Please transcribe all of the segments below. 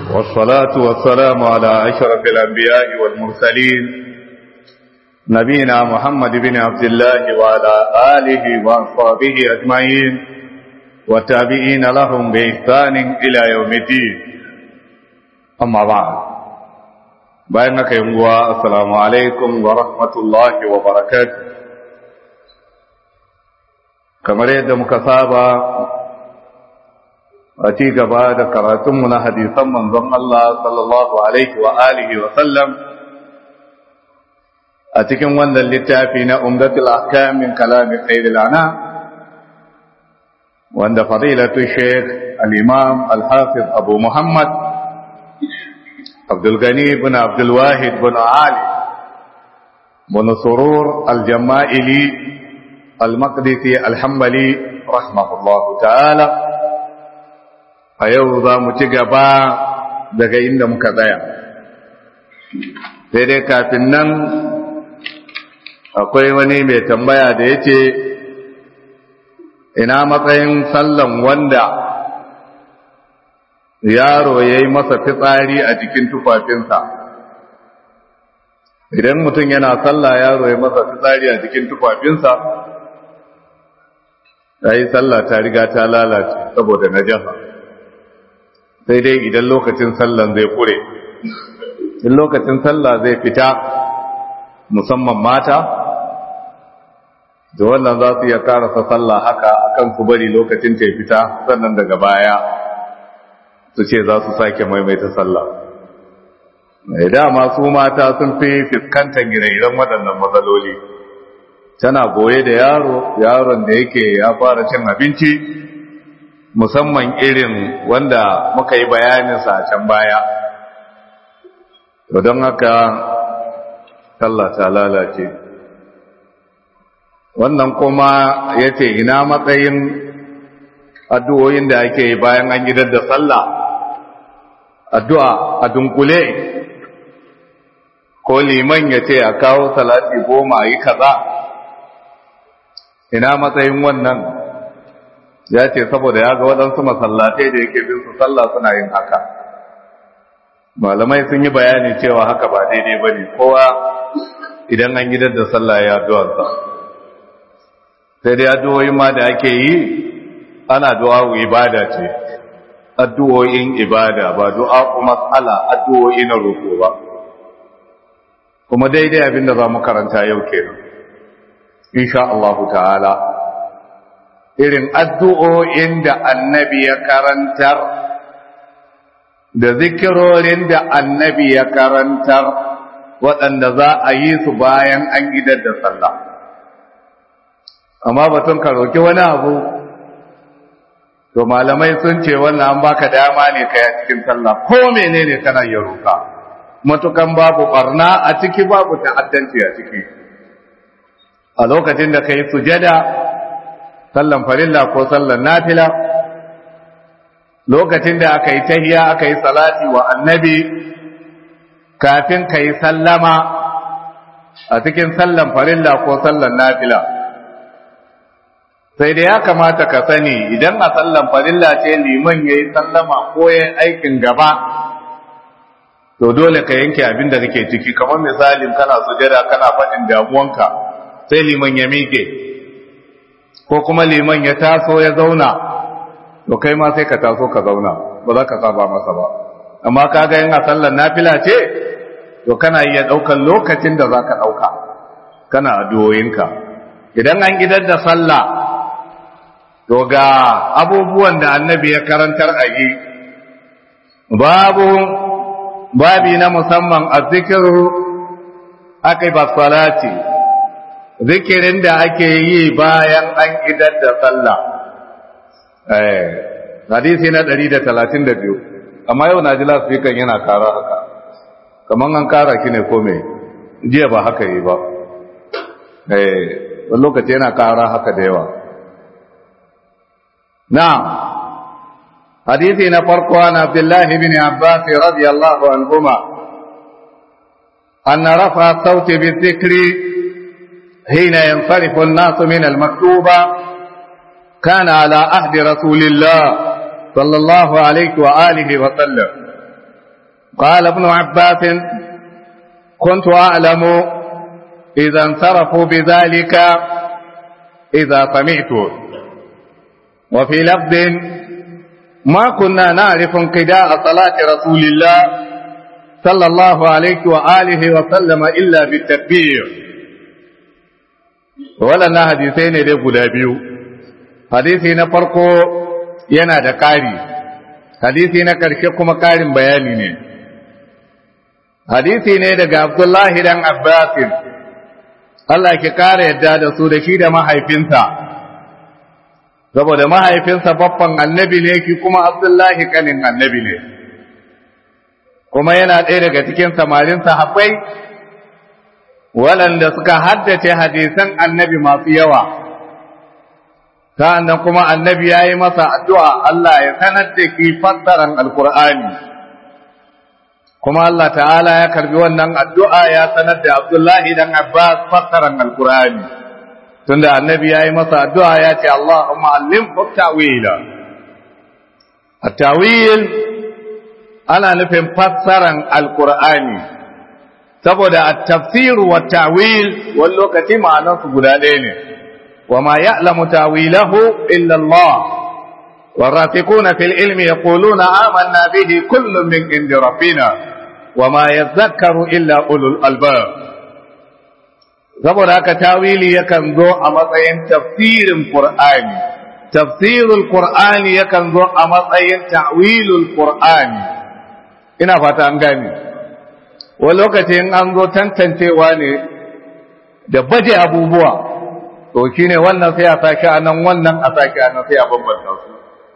والصلاة والسلام على أشرف الأنبياء والمرسلين نبينا محمد بن عبد الله وعلى آله وأصحابه أجمعين والتابعين لهم بإحسان إلى يوم الدين أما بعد بينك يوم السلام عليكم ورحمة الله وبركاته kamar yadda muka saba a ci gaba da karatunmu na hadisan manzon Allah sallallahu alaihi wa alihi wa sallam a cikin wannan littafi na umdatul ahkam min kalami khairil ana wanda fadilatu sheikh al-imam al-hafiz abu muhammad abdul gani ibn abdul wahid ibn ali ibn surur al-jama'ili المقدسي الحنبلي رحمه الله تعالى a yau za mu ci gaba daga inda muka tsaya sai dai kafin nan akwai wani mai tambaya da ya ce ina matsayin sallan wanda yaro ya yi masa fitsari a jikin tufafinsa idan mutum yana sallah yaro ya masa fitsari a jikin tufafinsa ta yi sallah ta riga ta lalace saboda najasa sai dai idan lokacin sallan zai kure in lokacin sallah zai fita musamman mata da wannan za su iya karasa sallah haka akan su bari lokacin ta fita sannan daga baya su ce za su sake maimaita sallah mai dama su mata sun fi fuskantar ire-iren waɗannan matsaloli tana goye da yaro yaron da yake ya fara cin abinci musamman irin wanda muka yi bayaninsa a can baya to don haka sallah ta lalace wannan kuma ya ce ina matsayin addu'o'in da ake yi bayan an gidar da sallah addu'a a dunkule ko liman ya ce a kawo salati goma yi kaza ina matsayin wannan ya ce saboda ya ga waɗansu masallatai da yake bin su sallah suna yin haka malamai sun yi bayani cewa haka ba daidai ba ne kowa idan an gidan da sallah ya addu'arsa sai dai addu'o'in ma da ake yi ana du'a ibada ce addu'o'in ibada ba du'a mas'ala addu'o'i na roƙo ba kuma daidai abin da za mu karanta yau kenan insha Allah ta'ala irin addu'o'in da annabi ya karantar da zikirorin da annabi ya karantar waɗanda za a yi su bayan an gidar da sallah amma batun ka roki wani abu to malamai sun ce wannan an baka dama ne ka yi cikin sallah ko menene kana ya roka matukan babu barna a ciki babu ta'addanci a ciki a lokacin da ka yi sujada sallan farilla ko sallan nafila lokacin da aka yi tahiya aka yi salati wa annabi kafin ka yi sallama a cikin sallan farilla ko sallan nafila sai da ya kamata ka sani idan a sallan farilla ce liman ya yi sallama ko ya aikin gaba to dole ka yanke abin da kake ciki kamar misalin kana sujada kana faɗin damuwanka sai liman ya miƙe ko kuma liman ya taso ya zauna to kai ma sai ka taso ka zauna ba za ka saba masa ba amma ka ga yin a sallar nafila ce to kana iya ɗaukar lokacin da za ka ɗauka kana addu'o'inka idan an gidar da sallah to ga abubuwan da annabi ya karantar a yi babu babi na musamman a zikiru aka ba salati zikirin da ake yi bayan an idar da sallah hadisi na 132 amma yau na ji lasfikan yana kara haka kamar an kara ki ne kome jiya ba haka yi ba wani lokaci yana kara haka da yawa na hadisi na farko an abdullahi bin abbas radiyallahu anhuma أن رفع الصوت بالذكر حين ينصرف الناس من المكتوبة كان على عهد رسول الله صلى الله عليه وآله وسلم قال ابن عباس كنت أعلم إذا انصرفوا بذلك إذا سمعت وفي لفظ ما كنا نعرف انقضاء صلاة رسول الله صلى الله عليه وآله وسلم إلا بالتكبير ولنا حديثين دي guda biyu hadisi na farko yana da ƙari hadisi na ƙarshe kuma ƙarin bayani ne hadisi ne daga Abdullahi dan Abbasin Allah ki ƙara yadda da su da shi da mahaifinsa saboda mahaifinsa babban annabi ne ki kuma Abdullahi kanin annabi ne kuma yana ɗaya daga cikin samarin sahabbai waɗanda suka haddace hadisan annabi masu yawa sa'annan kuma annabi ya yi masa addu'a Allah ya sanar da ki fassaran alkur'ani kuma Allah ta'ala ya karbi wannan addu'a ya sanar da Abdullahi dan Abbas fassaran alkur'ani tunda annabi ya yi masa addu'a ya ce Allahumma allim ta'wila at-tawil ana nufin fassaran alkur'ani saboda at-tafsir wa ta'wil wani lokaci ma'anarsu guda ɗaya ne wa ma ya'lamu ta'wilahu illa Allah والراسخون في العلم يقولون آمنا به كل من عند ربنا وما يذكر إلا أولو الألباب saboda haka tawili yakan zo a matsayin tafsirin Qur'ani tafsirul Qur'ani yakan zo a matsayin ta'wilul Qur'ani ina fata an gane wani lokacin an zo tantancewa ne da baje abubuwa to shine wannan sai a saki anan wannan a saki anan sai a bambanta su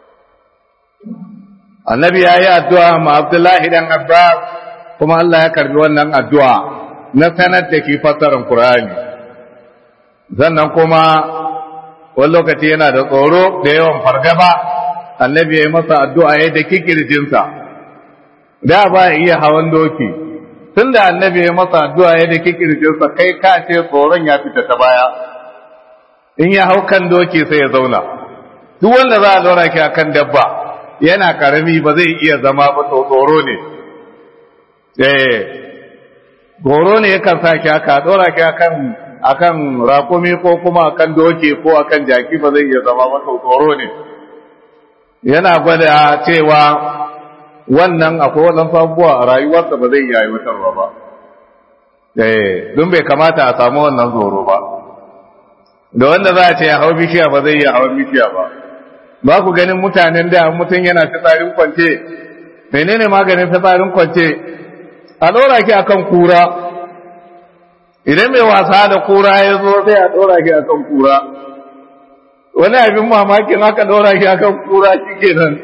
annabi ya yi addu'a ma Abdullahi dan Abbas kuma Allah ya karbi wannan addu'a na sanar da ke fassarar Qur'ani sannan kuma wani lokaci yana da tsoro da yawan fargaba annabi ya yi masa addu'a ya da kikirjinsa da ba ya iya hawan doki tun da annabi ya masa addu'a ya da kikirjinsa kai ka ce tsoron ya fita ta baya in ya hau kan doki sai ya zauna duk wanda za a zauna ki akan dabba yana karami ba zai iya zama ba tsoro ne eh goro ne yakan sa ki aka dora ki akan akan rakumi ko kuma akan doki ko akan jaki ba zai iya zama ba tsoro ne yana gwada cewa wannan akwai wannan sabuwa a rayuwarsa ba zai iya aiwatarwa ba eh don bai kamata a samu wannan tsoro ba da wanda za a ce ya hau bishiya ba zai iya hawan bishiya ba ba ku ganin mutanen da mutum yana fitsarin kwance menene maganin fitsarin kwance a ɗora ki akan kura idan mai wasa da kura ya zo sai a ɗora ki akan kura wani abin mamakin aka ɗora ki akan kura shi kenan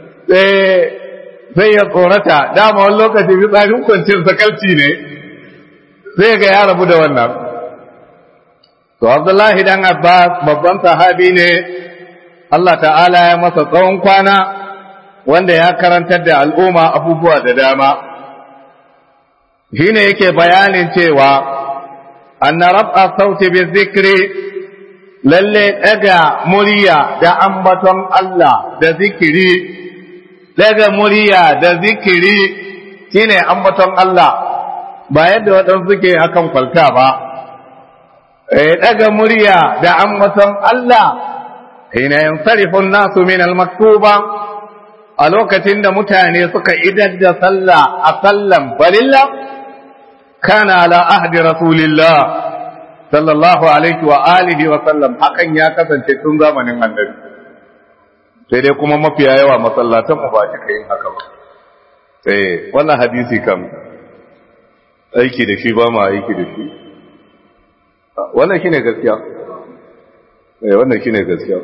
sai ya tsorata dama wani lokaci fitsarin kwancin sakalci ne sai ga ya rabu da wannan to abdullahi dan abbas babban sahabi ne Allah ta'ala ya masa tsawon kwana wanda ya karantar da al'umma abubuwa da dama shine yake bayanin cewa anna rab'a sauti bi zikri lalle daga murya da ambaton Allah da zikiri daga murya da zikiri shine ambaton Allah ba yadda waɗansu suke akan kwalta ba eh daga murya da ambaton Allah hina yansarifu an-nasu min al-maktuba a lokacin da mutane suka idar da sallah a sallan balilla kana ala ahdi rasulillah sallallahu alaihi wa alihi wa sallam hakan ya kasance tun zamanin annabi sai dai kuma mafiya yawa masallatan mu ba shi yin haka ba eh wannan hadisi kam aiki da shi ba ma aiki da shi wannan shine gaskiya eh wannan shine gaskiya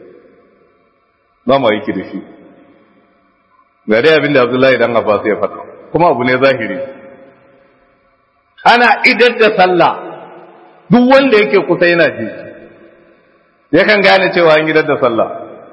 ba ma aiki da shi ga dai abinda Abdullahi dan Abbas ya faɗa kuma abu ne zahiri ana idar da sallah duk wanda yake kusa yana ji yakan gane cewa an idar da sallah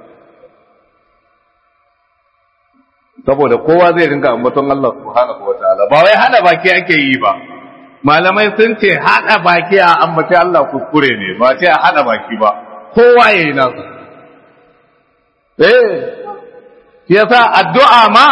saboda kowa zai rinka ambaton Allah subhanahu wataala ba wai hada baki ake yi ba malamai sun ce hada baki a ambaci Allah kuskure ne ba ce a hada baki ba kowa yayi nasu eh yasa addu'a ma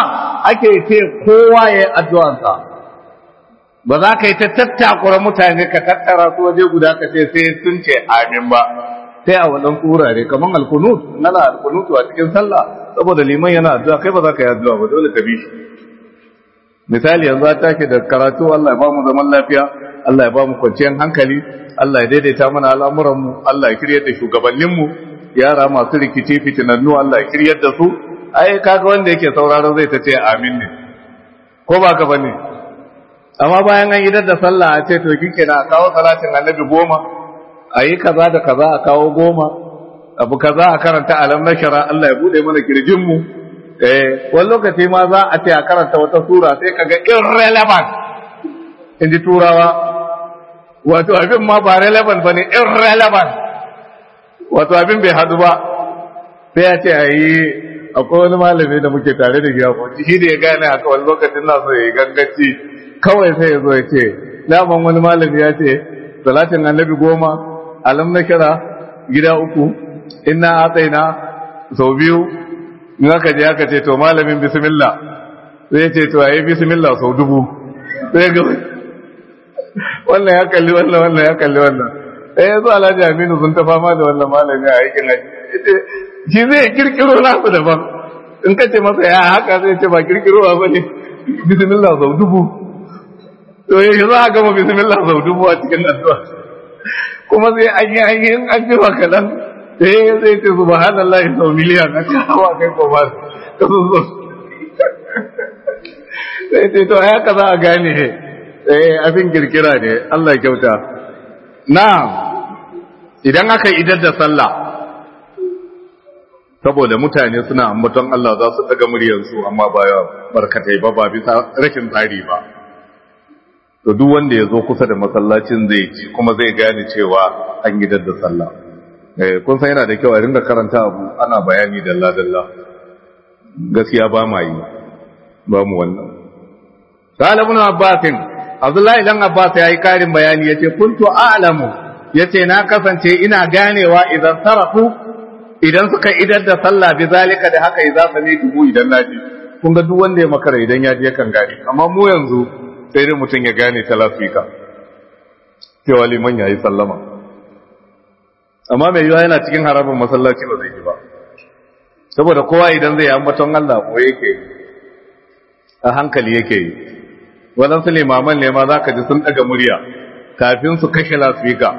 ake ce kowa ya yi addu'ansa ba za ka yi ta tattakura mutane ka tattara su waje guda ka ce sai sun ce amin ba sai a wannan kurare kamar alkunut nana alkunutu a cikin sallah saboda liman yana addu'a kai ba za ka yi addu'a ba dole ka bi shi misali yanzu ta take da karatu Allah ya ba mu zaman lafiya Allah ya ba mu kwanciyar hankali Allah ya daidaita mana al'amuranmu Allah ya kiryar da shugabanninmu yara masu rikici fitinannu Allah ya kiryar da su ai kaga wanda yake sauraro zai ta ce amin ne ko ba ka bane amma bayan an idar da sallah a ce to kike na kawo salatin annabi goma a yi kaza da kaza a kawo goma abu kaza a karanta alam na shara Allah ya bude mana kirjinmu eh wani lokaci ma za a ce a karanta wata sura sai kaga irrelevant in ji turawa wato abin ma ba relevant ba ne irrelevant wato abin bai hadu ba sai ya ce a yi akwai wani malami da muke tare da giya kwanci shi da ya gane haka wani lokacin na so ya yi gangaci kawai sai ya zo ya ce daman wani malami ya ce salatin annabi goma alam na kira gida uku inna atsaina sau biyu in aka je aka ce to malamin bismillah sai ya ce to ayi bismillah sau dubu sai ga wannan ya kalli wannan wannan ya kalli wannan sai ya zo alhaji aminu sun ta fama da wannan malami a aikin haji shi zai kirkiro nasu daban in ka ce masa ya haka zai ce ba kirkirowa ba ne bismillah sau dubu to ya za a gama bismillah sau dubu a cikin addu'a kuma sai an yi an yi an ji wa kaɗan sai zai ce subhanallah sau miliyan a cikin hawa kai ko ba ka sun zo sai ce to haka za a gane eh abin kirkira ne Allah kyauta na idan aka idar da sallah saboda mutane suna ambaton Allah za su daga muryarsu amma ba barkatai ba ba bisa rashin tsari ba to duk wanda ya zo kusa da masallacin zai ji kuma zai gane cewa an idar da sallah eh kun san yana da kyau a ringa karanta abu ana bayani dalla dalla gaskiya ba ma yi ba mu wannan قال ابن عباس Abdullahi dan Abbas ya yi karin bayani yace kuntu a'lamu yace na kasance ina ganewa idan sarafu idan suka idar da sallah bi zalika da haka idza sami dubu idan naji kun ga duk wanda ya makara idan ya je kan gane amma mu yanzu sai dai mutum ya gane ta lafika cewa liman yayi sallama amma mai yiwa yana cikin harabin masallaci ba zai yi ba saboda kowa idan zai yi ambaton Allah ko yake a hankali yake yi waɗansu limaman ne ma za ka ji sun ɗaga murya kafin su kashe lasfika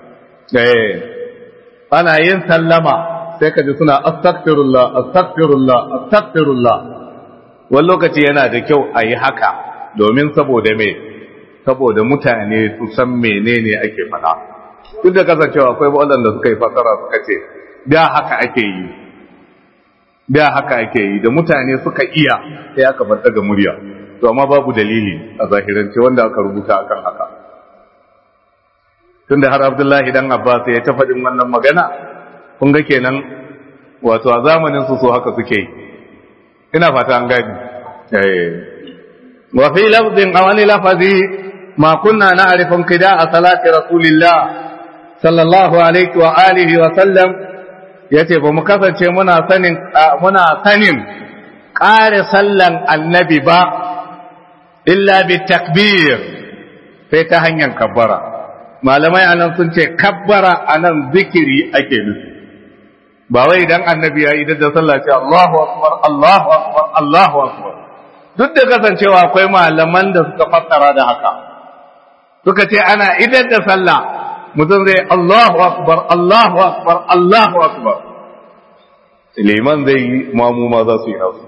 ana yin sallama sai ka ji suna astagfirullah astagfirullah astagfirullah wani lokaci yana da kyau a yi haka domin saboda me saboda mutane su san menene ake faɗa duk da kasancewa akwai waɗanda suka yi fasara suka ce da haka ake yi da haka ake yi da mutane suka iya sai aka bar daga murya to amma babu dalili a zahirance wanda aka rubuta akan haka tunda har Abdullahi dan Abbas ya ta faɗin wannan magana kun ga kenan wato a zamanin su so haka suke yi ina fata an gani eh wa fi lafzin aw ani lafazi ma kunna na'rifu qida'a salati rasulillah sallallahu alaihi wa alihi wa sallam yace ba mu kasance muna sanin muna sanin ƙare sallan annabi ba illa bi takbir sai ta hanyar kabbara malamai anan sun ce kabbara anan zikiri ake nufi ba wai idan annabi ya idan da sallah ce Allahu akbar Allahu akbar Allahu akbar duk da kasancewa akwai malaman da suka fassara da haka suka ce ana idan da sallah mutum zai Allahu akbar Allahu akbar Allahu akbar liman zai yi mamu ma za su yi nasu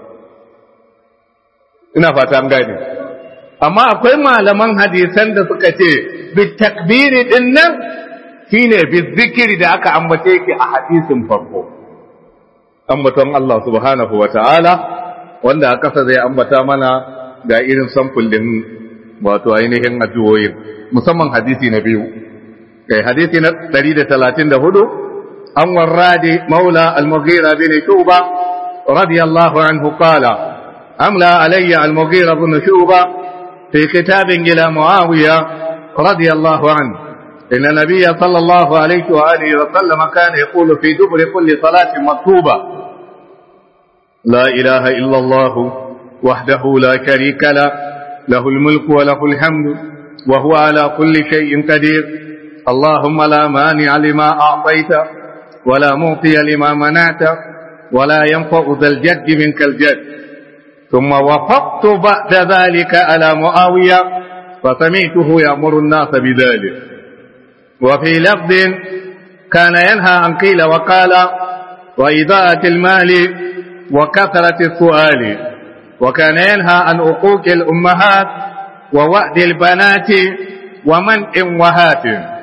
ina fata an gane amma akwai malaman hadisan da suka ce bi takbiri din nan shine bi zikiri da aka ambace yake a hadisin farko ambaton Allah subhanahu wa ta'ala wanda a kasa zai ambata mana ga irin samful din wato ainihin addu'o'in musamman hadisi na biyu kai hadisi na 134 an warradi maula al-mughira bin shuba radiyallahu anhu qala أملى علي المغيرة بن شوبة في كتاب إلى معاوية رضي الله عنه إن النبي صلى الله عليه وآله وسلم كان يقول في دبر كل صلاة مكتوبة لا إله إلا الله وحده لا شريك له له الملك وله الحمد وهو على كل شيء قدير اللهم لا مانع لما أعطيت ولا معطي لما منعت ولا ينفع ذا الجد منك الجد ثم وفقت بعد ذلك على معاوية فسمعته يأمر الناس بذلك وفي لفظ كان ينهى عن قيل وقال وإضاءة المال وكثرة السؤال وكان ينهى عن عقوق الأمهات ووعد البنات ومنع وهات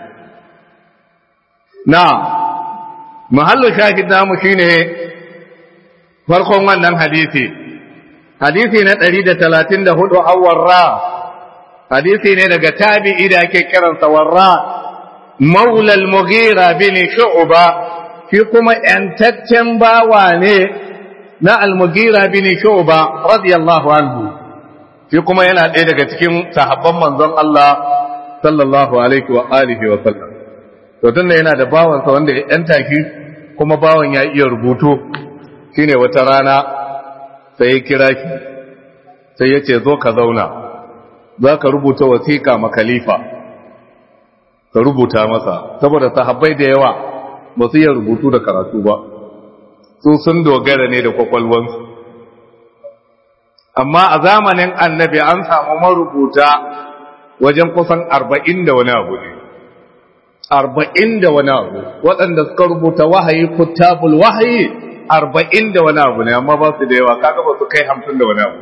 نعم محل شاهد نام شينه farkon wannan hadisi hadisi na 134 awwar ra hadisi ne daga tabi'i da ake kiransa warra maula al-mughira bin shu'ba shi kuma yantaccen bawa ne na al-mughira bin shu'ba radiyallahu anhu shi kuma yana ɗaya daga cikin sahabban manzon Allah sallallahu alaihi wa alihi wa sallam to tunda yana da bawansa wanda ya yanta shi kuma bawan ya iya rubutu shine wata rana sai ya kira shi sai ya ce zo ka zauna za ka rubuta wasiƙa ma khalifa ka rubuta masa saboda sahabbai da yawa ba su iya rubutu da karatu ba su sun dogara ne da kwakwalwansu amma a zamanin annabi an samu marubuta wajen kusan arba'in da wani abu ne arba'in da wani abu waɗanda suka rubuta wahayi kutabul wahayi arba'in da wani abu ne amma ba su da yawa kaga ba su kai hamsin da wani abu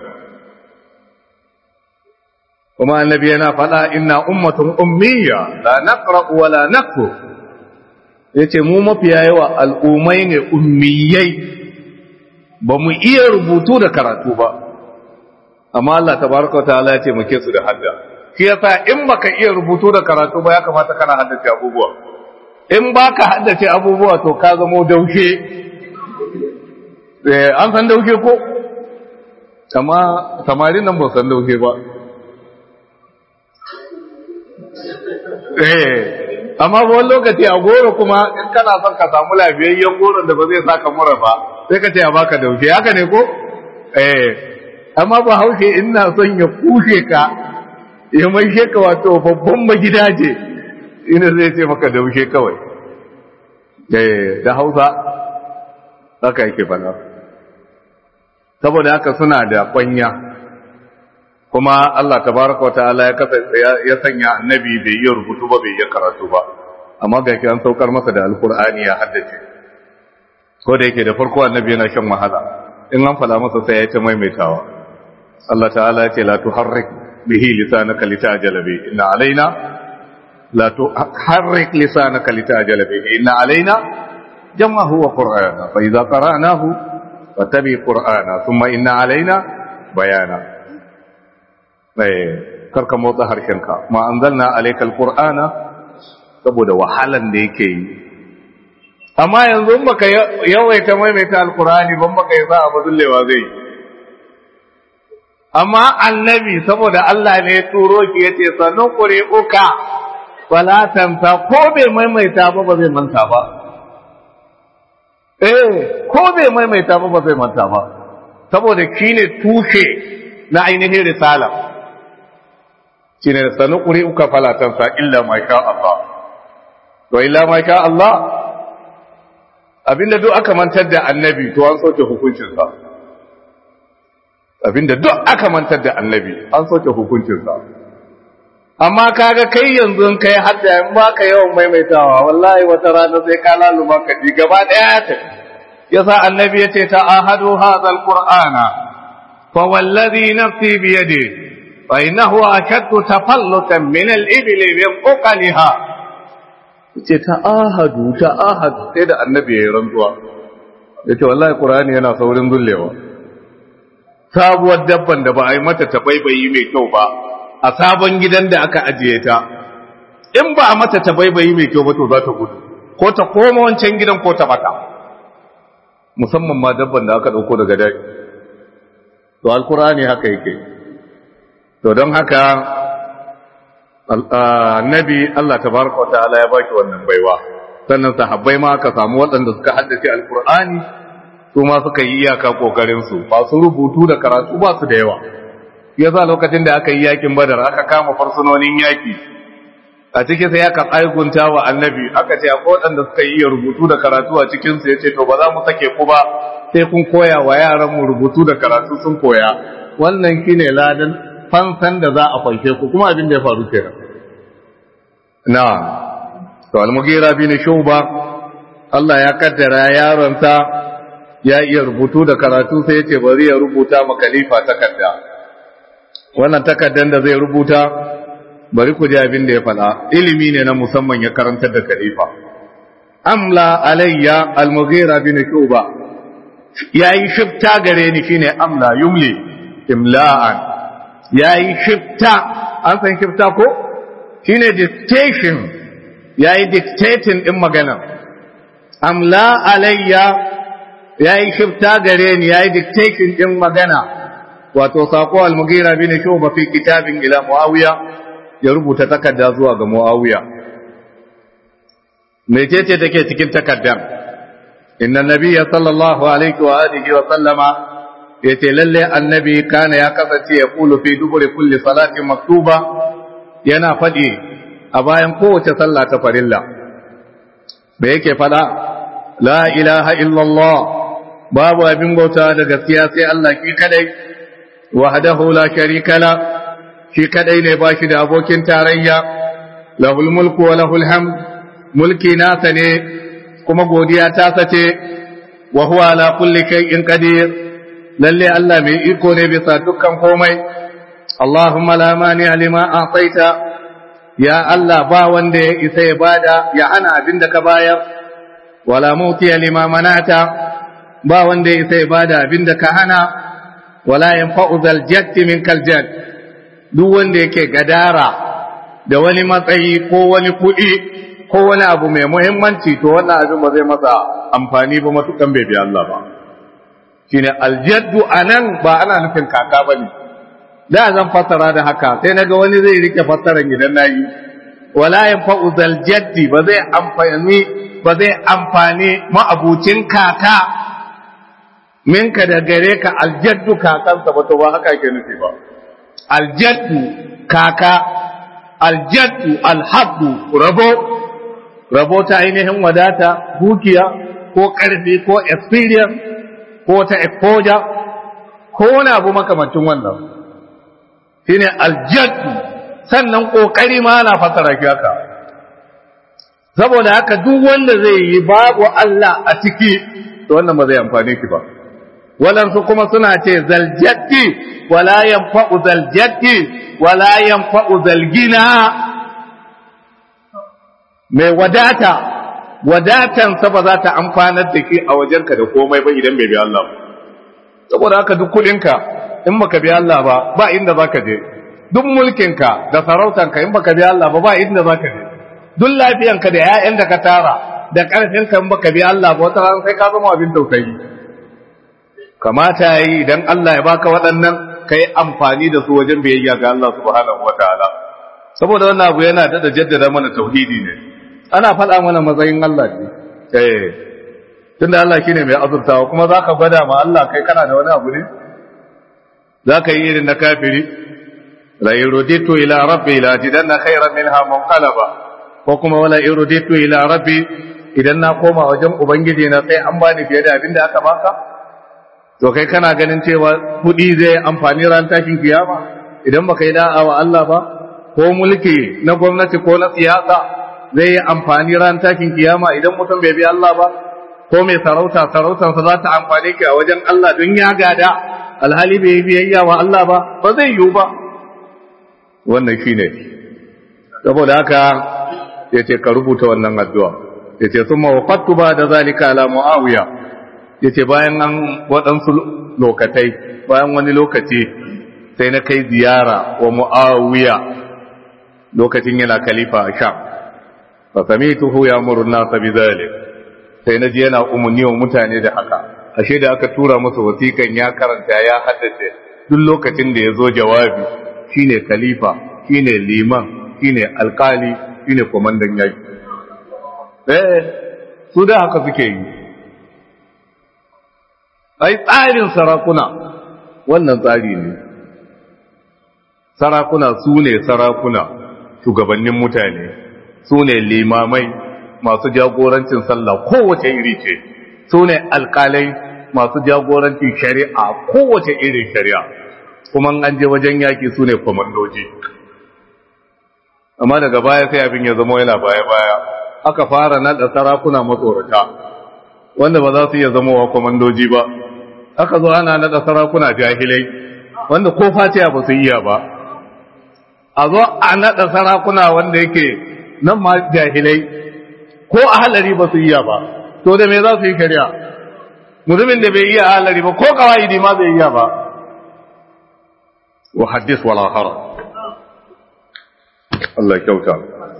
kuma annabi yana faɗa inna ummatun ummiya la naqra wa la naktu yace mu mafiya yawa al'ummai ne ummiyai ba mu iya rubutu da karatu ba amma Allah tabaraka wa ta'ala yace muke su da hadda shi yasa in baka iya rubutu da karatu ba ya kamata kana haddace abubuwa in baka haddace abubuwa to ka zamo daushe eh an san daushe ko amma samarin nan ba san daushe ba eh amma ba wani lokaci a goro kuma in kana son ka samu lafiyayyen goron da ba zai saka mura ba sai ka ce a baka daushe haka ne ko eh amma ba haushe ina son ya kushe ka ya mai ka wato babban magidaje ina zai ce maka daushe kawai eh da hausa haka yake fana saboda haka suna da kwanya kuma Allah tabaraka wataala ya kasance ya sanya annabi bai yi rubutu ba bai yi karatu ba amma ga an saukar masa da alkur'ani ya haddace ko da yake da farko annabi yana shan wahala in an fada masa sai ya ta maimaitawa Allah ta'ala ya ce la tuharrik bihi lisanaka litajala bi inna alaina la tuharrik lisanaka litajala bi inna alaina jam'ahu wa qur'ana fa idza qara'nahu fattabi qur'ana thumma inna alaina bayana karka motsa harshenka ma an zanna alaikal qur'ana saboda wahalan da yake yi amma yanzu baka yawaita maimaita alqur'ani ban baka yi za a bazullewa zai amma annabi saboda Allah ne ya turo ki yace sanu uka wala tamta ko bai maimaita ba ba zai manta ba eh ko bai maimaita ba ba zai manta ba saboda shine tushe na ainihin risala shine sanu uka fala tansa illa ma sha Allah to illa ma sha Allah abinda duk aka mantar da annabi to an soke hukuncin sa abinda duk aka mantar da annabi an soke hukuncin sa amma kaga kai yanzu kai hadda in baka yawan maimaitawa wallahi wata rana sai ka laluma ka ji gaba daya ta yasa annabi yace ta ahadu hadha alqur'ana fa wallazi nafsi bi yadihi فإنه أشد تفلتا من الإبل من أقلها ce ta'ahadu ta'ahadu sai da annabi ya yi rantsuwa ya ce wallahi ƙurani yana saurin zullewa sabuwar dabban da ba a yi mata tabaibayi mai kyau ba a sabon gidan da aka ajiye ta in ba a mata tabaibayi mai kyau ba to za ta gudu ko ta koma wancan gidan ko ta bata musamman ma dabban da aka ɗauko daga dai to alkurani haka yake to don haka annabi Allah tabaraka wa ta'ala ya baki wannan baiwa sannan sahabbai ma aka samu waɗanda suka haddace alqur'ani su ma suka yi iyaka kokarinsu masu rubutu da karatu ba su da yawa ya za lokacin da aka yi yakin badar aka kama farsunonin yaki a cikin sai aka tsagunta wa annabi aka ce akwai waɗanda suka yi rubutu da karatu a cikinsu ya ce to ba za mu sake ku ba sai kun koya wa yaran mu rubutu da karatu sun koya wannan shine ladan fansan da za a fanshe ku kuma abin da ya faru kenan na to al-mughira bin shuba Allah ya kaddara yaronsa ya iya rubutu da karatu sai ya ce bari ya rubuta ma khalifa takarda wannan takardar da zai rubuta bari ku ji abin da ya faɗa ilimi ne na musamman ya karantar da khalifa amla alayya al-mughira bin shuba yayi shifta gare ni shine amla yumli imla'an yayi shifta an san shifta ko shine dictation yayi dictating din magana amla alayya yayi shifta gare ni yayi dictation din magana wato sako al-mughira bin shuba fi kitabin ila muawiya ya rubuta takarda zuwa ga muawiya mecece take cikin takardar inna nabiyya sallallahu alaihi wa alihi wa sallama yace lalle annabi kana ya kasance ya kulu fi duburi kulli salatin maktuba yana fadi a bayan kowace sallah ta farilla me yake fada la ilaha illallah babu abin bauta da gaskiya sai Allah ki kadai wahdahu la sharika la shi kadai ne bashi da abokin tarayya lahul mulku wa lahul hamd mulki nasa ne kuma godiya ta sace wa huwa ala kulli shay'in qadir lalle Allah mai iko ne bisa dukkan komai Allahumma la mani lima a'taita ya Allah ba wanda ya isa ya bada ya hana abin da ka bayar wala muti lima manata ba wanda ya isa ya bada abin da ka hana wala yanfa'u zal jatti min kal jatt duk wanda yake gadara da wani matsayi ko wani kuɗi ko wani abu mai muhimmanci to wannan abin ba zai masa amfani ba matukan bai bi Allah ba shine aljaddu anan ba ana nufin kaka bane da zan fassara da haka sai naga wani zai rike fassaran idan nayi wala yanfa'u zal jaddi ba zai amfani ba zai amfani ma'abucin kaka minka da gare ka aljaddu kakansa ba to ba haka ke nufi ba aljaddu kaka aljaddu alhabdu rabo rabo ta ainihin wadata dukiya ko ƙarfi ko experience ko ta exposure ko wani abu makamancin wannan shine aljaddu sannan kokari ma ana fasara shi haka saboda haka duk wanda zai yi babu Allah a ciki to wannan ba zai amfane ki ba walansu kuma suna ce zaljaddi wala yanfa'u zaljaddi wala yanfa'u zalgina mai wadata wadatansa ba za ta amfanar da ke a wajenka da komai ba idan bai bi Allah ba saboda haka duk kudinka in baka bi Allah ba ba inda zaka je duk mulkinka da sarautanka in baka bi Allah ba ba inda zaka je duk lafiyanka da ƴaƴan da ka tara da ƙarfinka in baka bi Allah ba wata ran sai ka zama abin tausayi kamata yi idan Allah ya baka waɗannan ka yi amfani da su wajen biyayya ga Allah subhanahu wataala saboda wannan abu yana da jaddada mana tauhidi ne ana faɗa mana matsayin Allah ne eh tunda Allah shine mai azurtawa kuma zaka gwada ma Allah kai kana da wani abu ne zaka yi irin na kafiri la yuruditu ila rabbi la jidanna khayran minha munqalaba ko kuma wala yuruditu ila rabbi idan na koma wajen ubangiji na sai an bani fiye da abin da aka baka to kai kana ganin cewa kudi zai amfani ran tashin kiyama idan baka yi da'a wa Allah ba ko mulki na gwamnati ko na siyasa zai yi amfani ran tashin kiyama idan mutum bai bi Allah ba ko mai sarauta sarautarsa za ta amfane ki a wajen Allah don ya gada alhali bai yi biyayya wa Allah ba ba zai yiwu ba wannan shine saboda haka yace ka rubuta wannan addu'a yace summa waqattu ba da zalika ala muawiya yace bayan an waɗansu lokatai bayan wani lokaci sai na kai ziyara wa muawiya lokacin yana khalifa a sham fa samituhu ya'muru an-nasa bidhalik sai naji yana umarni wa mutane da haka ashe da aka tura masa wasikan ya karanta ya haddace duk lokacin da ya zo jawabi shine khalifa shine liman shine alkali shine komandan yaki eh su da haka suke yi ai tsarin sarakuna wannan tsari ne sarakuna su ne sarakuna shugabannin mutane su ne limamai masu jagorancin sallah kowace iri ce su ne alkalai masu jagorancin shari'a kowace irin shari'a kuma an je wajen yaki su ne kwamandoji amma daga baya sai abin ya zama yana baya-baya aka fara naɗa sarakuna matsorata wanda ba za su iya zama wa kwamandoji ba aka zo ana naɗa sarakuna jahilai wanda ko fatiya ba su iya ba a zo a naɗa sarakuna wanda yake nan ma jahilai ko a halari ba su iya ba to da me za su yi shari'a mutumin da bai iya halari ba ko kawai ma bai iya ba wa haddis wala hara Allah kyauta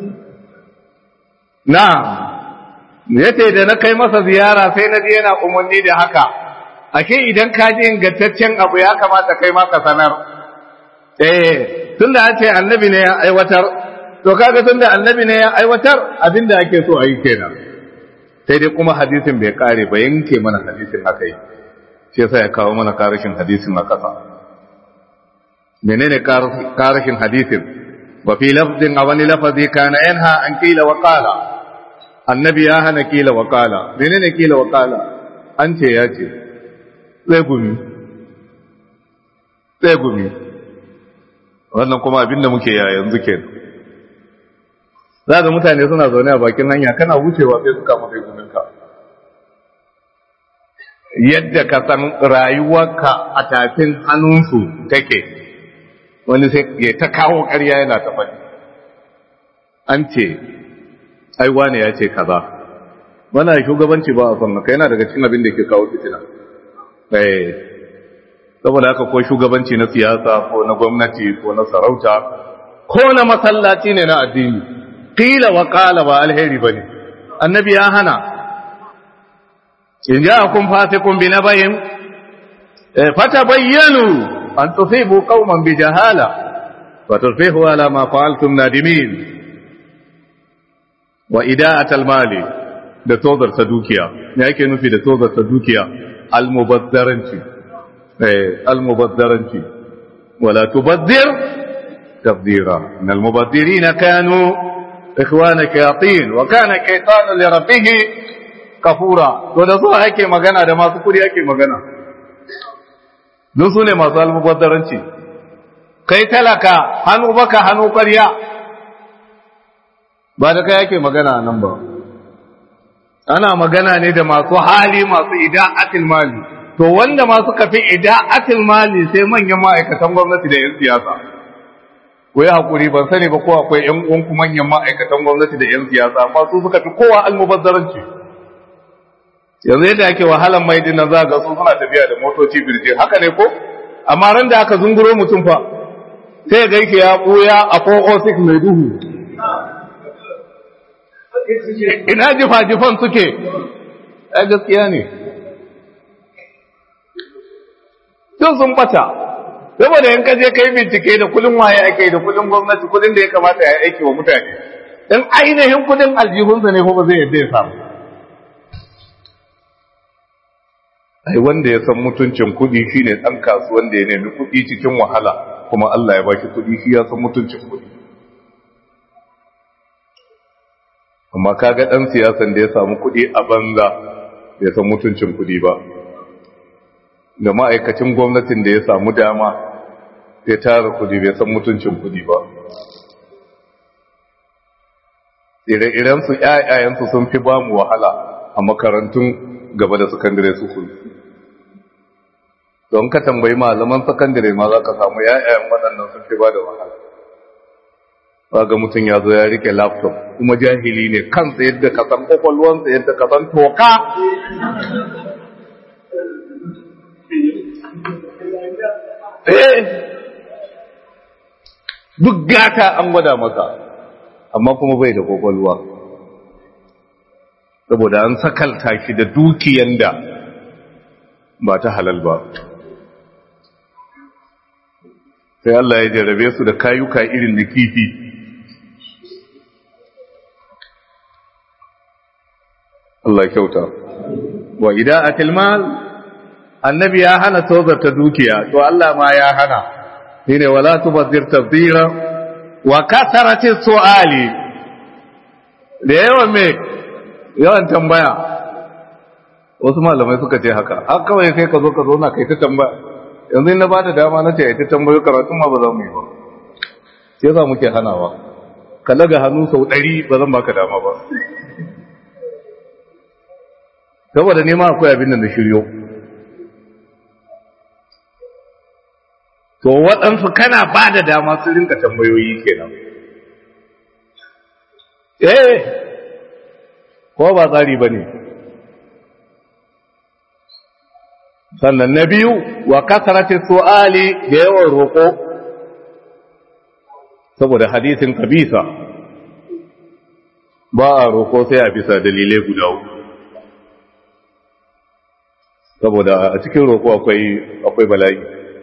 na yace da na kai masa ziyara sai na je yana umarni da haka ashe idan ka ji ingantaccen abu ya kamata kai ma ka sanar eh tunda an ce annabi ne ya aiwatar to kaga tunda annabi ne ya aiwatar abinda ake so a yi kenan sai dai kuma hadisin bai kare ba yanke mana hadisin haka yi shi yasa ya kawo mana karashin hadisin a kasa menene karashin hadisin wa fi lafzin a wani lafazi kana yanha an kila wa qala annabi ya hana kila wa qala menene kila wa qala an ce ya ce sai gumi sai gumi wannan kuma abinda muke ya yanzu ke za ga mutane suna zaune a bakin hanya kana wucewa sai suka maka guminka yadda ka san rayuwarka a tafin hannunsu take wani sai ya ta kawo ƙarya yana ta faɗi an ce ai wane ya ce kaza wannan shugabanci ba a son haka yana daga cikin abin da ke kawo fitina eh saboda haka ko shugabanci na siyasa ko na gwamnati ko na sarauta ko na masallaci ne na addini qila wa qala ba alheri bane annabi ya hana in ja'akum fasiqun bi nabayin fatabayyanu an tusibu qauman bi jahala wa tusbihu ala ma fa'altum nadimin wa ida'at al-mali da tozar ta dukiya me yake nufi da tozar ta dukiya al-mubazzaranci المبذرنتي ولا تبذر تبذيرا ان المبذرين كانوا اخوان الشياطين وكان الشيطان لربه كفورا to da su ake magana da masu kudi ake magana don su ne masu almubazzaranci kai talaka hannu baka hannu ƙarya ba da kai ake magana nan ba ana magana ne da masu hali masu ida'atil mali to wanda ma suka fi ida'atil mali sai manyan ma'aikatan gwamnati da 'yan siyasa ku yi haƙuri ban sani ba ko akwai 'yan uwanku manyan ma'aikatan gwamnati da 'yan siyasa amma su suka fi kowa almubazzaranci yanzu yadda ake wahalan mai dinnan za ga su suna tafiya da motoci birje haka ne ko amma ran da aka zunguro mutum fa sai ga yake ya ɓuya a 406 mai duhu ina jifa-jifan suke ai gaskiya ne duk sun bata saboda in ka je kai bincike da kudin waye ake da kudin gwamnati kudin da ya kamata ya aiki wa mutane in ainihin kudin aljihunsa ne ko ba zai yadda ya samu ai wanda ya san mutuncin kudi shine dan kasuwan da ya nemi kudi cikin wahala kuma Allah ya baki kudi shi ya san mutuncin kudi amma kaga dan siyasan da ya samu kudi a banza bai san mutuncin kudi ba da ma'aikacin gwamnatin da ya samu dama ya tara kudi bai san mutuncin kudi ba ire-irensu ‘ya'yayensu sun fi ba mu wahala a makarantun gaba da sakandare su kuli don ka tambayi malaman sakandare ma za ka samu ‘ya'yayen waɗannan sun fi ba da wahala ba ga mutum ya zo ya rike laptop kuma jahili ne kansa yadda ka san kwakwalwansa yadda ka san toka duk gata an gwada masa amma kuma bai da kwakwalwa saboda an sakalta shi da dukiyan da ba ta halal ba sai Allah ya jarabe su da kayuka irin da kifi Allah kyauta wa ida'atil mal annabi ya hana tozarta dukiya to Allah ma ya hana shine wala tubazzir tabdira wa kasarati su'ali da yawan me yawan tambaya wasu malamai suka ce haka har kawai sai ka zo ka zo na kai ta tambaya yanzu na ba da dama na ce ta tambayo karatun ma ba za mu yi ba sai za muke hanawa ka laga hannu sau ɗari ba zan baka dama ba saboda nema akwai abin da na shiryo to waɗansu kana ba da dama su rinka tambayoyi kenan eh ko ba tsari ba ne sannan na biyu wa kasarati su'ali da yawan roƙo saboda hadisin kabisa ba a roƙo sai a bisa dalilai guda uku saboda a cikin roƙo akwai akwai bala'i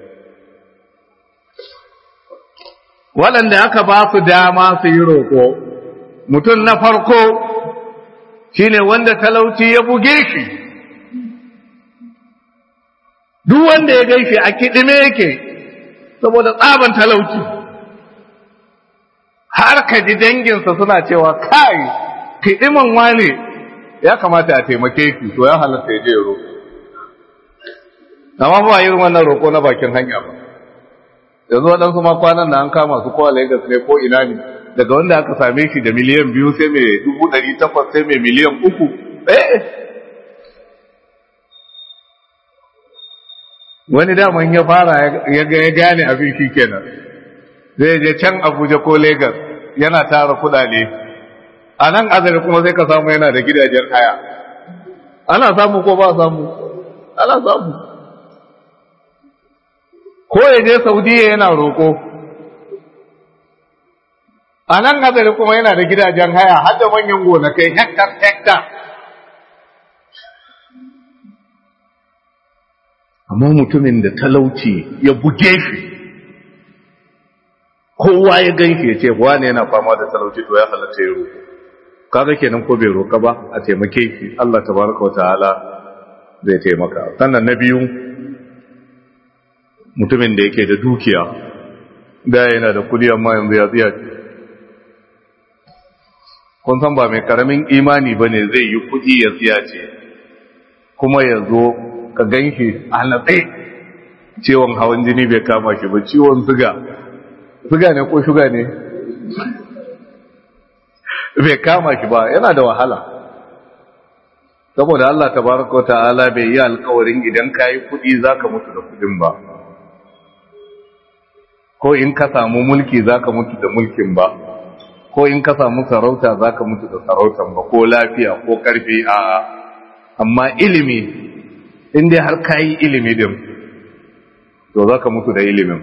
waɗanda aka ba su dama su yi roƙo mutum na farko shine wanda talauci ya buge shi duk wanda ya gaishe a kiɗime yake saboda tsaban talauci har ka ji danginsa suna cewa kai kiɗiman wane ya kamata a taimake shi to ya halatta ya je ya roƙo amma ba irin wannan roƙo na bakin hanya ba yanzu waɗansu ma kwanan da an kama su ko a Lagos ne ko ina ne daga wanda aka same shi da miliyan biyu sai mai dubu ɗari takwas sai mai miliyan uku eh wani daman ya fara ya gane abin shi kenan zai je can Abuja ko Lagos yana tara kuɗaɗe a nan azari kuma sai ka samu yana da gidajen haya ana samu ko ba samu ana samu ko ya je saudiya yana roƙo a nan azari kuma yana da gidajen haya har da manyan gonakai hektar hektar amma mutumin da talauci ya buge shi kowa ya gan shi ya ce wane yana fama da talauci to ya halatta ya roƙo kaga kenan ko bai roƙa ba a taimake shi Allah tabaraka wa ta'ala zai taimaka sannan na biyu mutumin da yake da dukiya da yana da kudi amma yanzu ya tsiya kun san ba mai karamin imani ba ne zai yi kudi ya tsiya ce kuma ya zo ka gan shi a natse ciwon hawan jini bai kama shi ba ciwon suga suga ne ko shuga ne bai kama shi ba yana da wahala saboda Allah tabaraka wa ta'ala bai yi alkawarin idan ka yi kudi za ka mutu da kudin ba ko in ka samu mulki zaka mutu da mulkin ba ko in ka samu sarauta zaka mutu da sarautan ba ko lafiya ko karfi a amma ilimi in dai har kayi ilimi din to zaka mutu da ilimin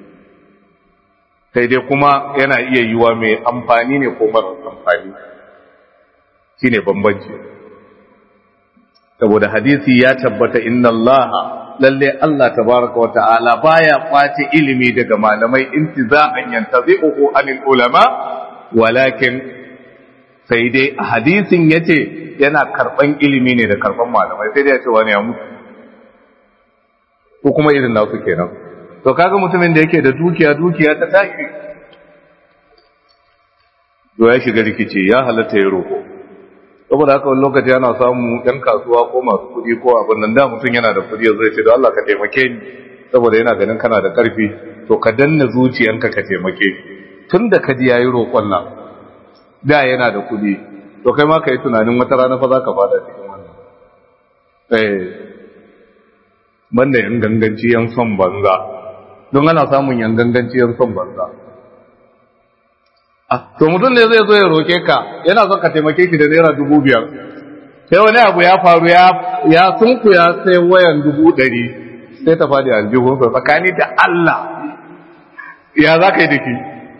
sai dai kuma yana iya yiwa mai amfani ne ko mara amfani shine bambanci saboda hadisi ya tabbata inna allaha lalle Allah tabaraka wa ta'ala baya kwace ilimi daga malamai intiza'an yantazi'uhu anil ulama walakin sai dai a hadisin yace yana karban ilimi ne da karban malamai sai dai yace wani ya mutu ko kuma irin nasu kenan to kaga mutumin da yake da dukiya dukiya ta tashi to ya shiga rikici ya halatta ya roko saboda haka wani lokaci ana samu ɗan kasuwa ko masu kuɗi ko abin nan da mutum yana da kuɗi zai ce da Allah ka taimake ni saboda yana ganin kana da ƙarfi to ka danna zuciyanka ka taimake tun da ka ji yayi roƙon nan da yana da kuɗi to kai ma ka yi tunanin wata rana fa za ka fada cikin wannan eh banda yan ganganci yan son banza don ana samun yan ganganci yan son banza to mutum ne zai zo ya roke ka yana son ka taimake shi da naira dubu biyar sai wani abu ya faru ya ya sunkuya sai wayan dubu ɗari sai ta faɗi aljihunsa tsakani da Allah ya za ka yi da shi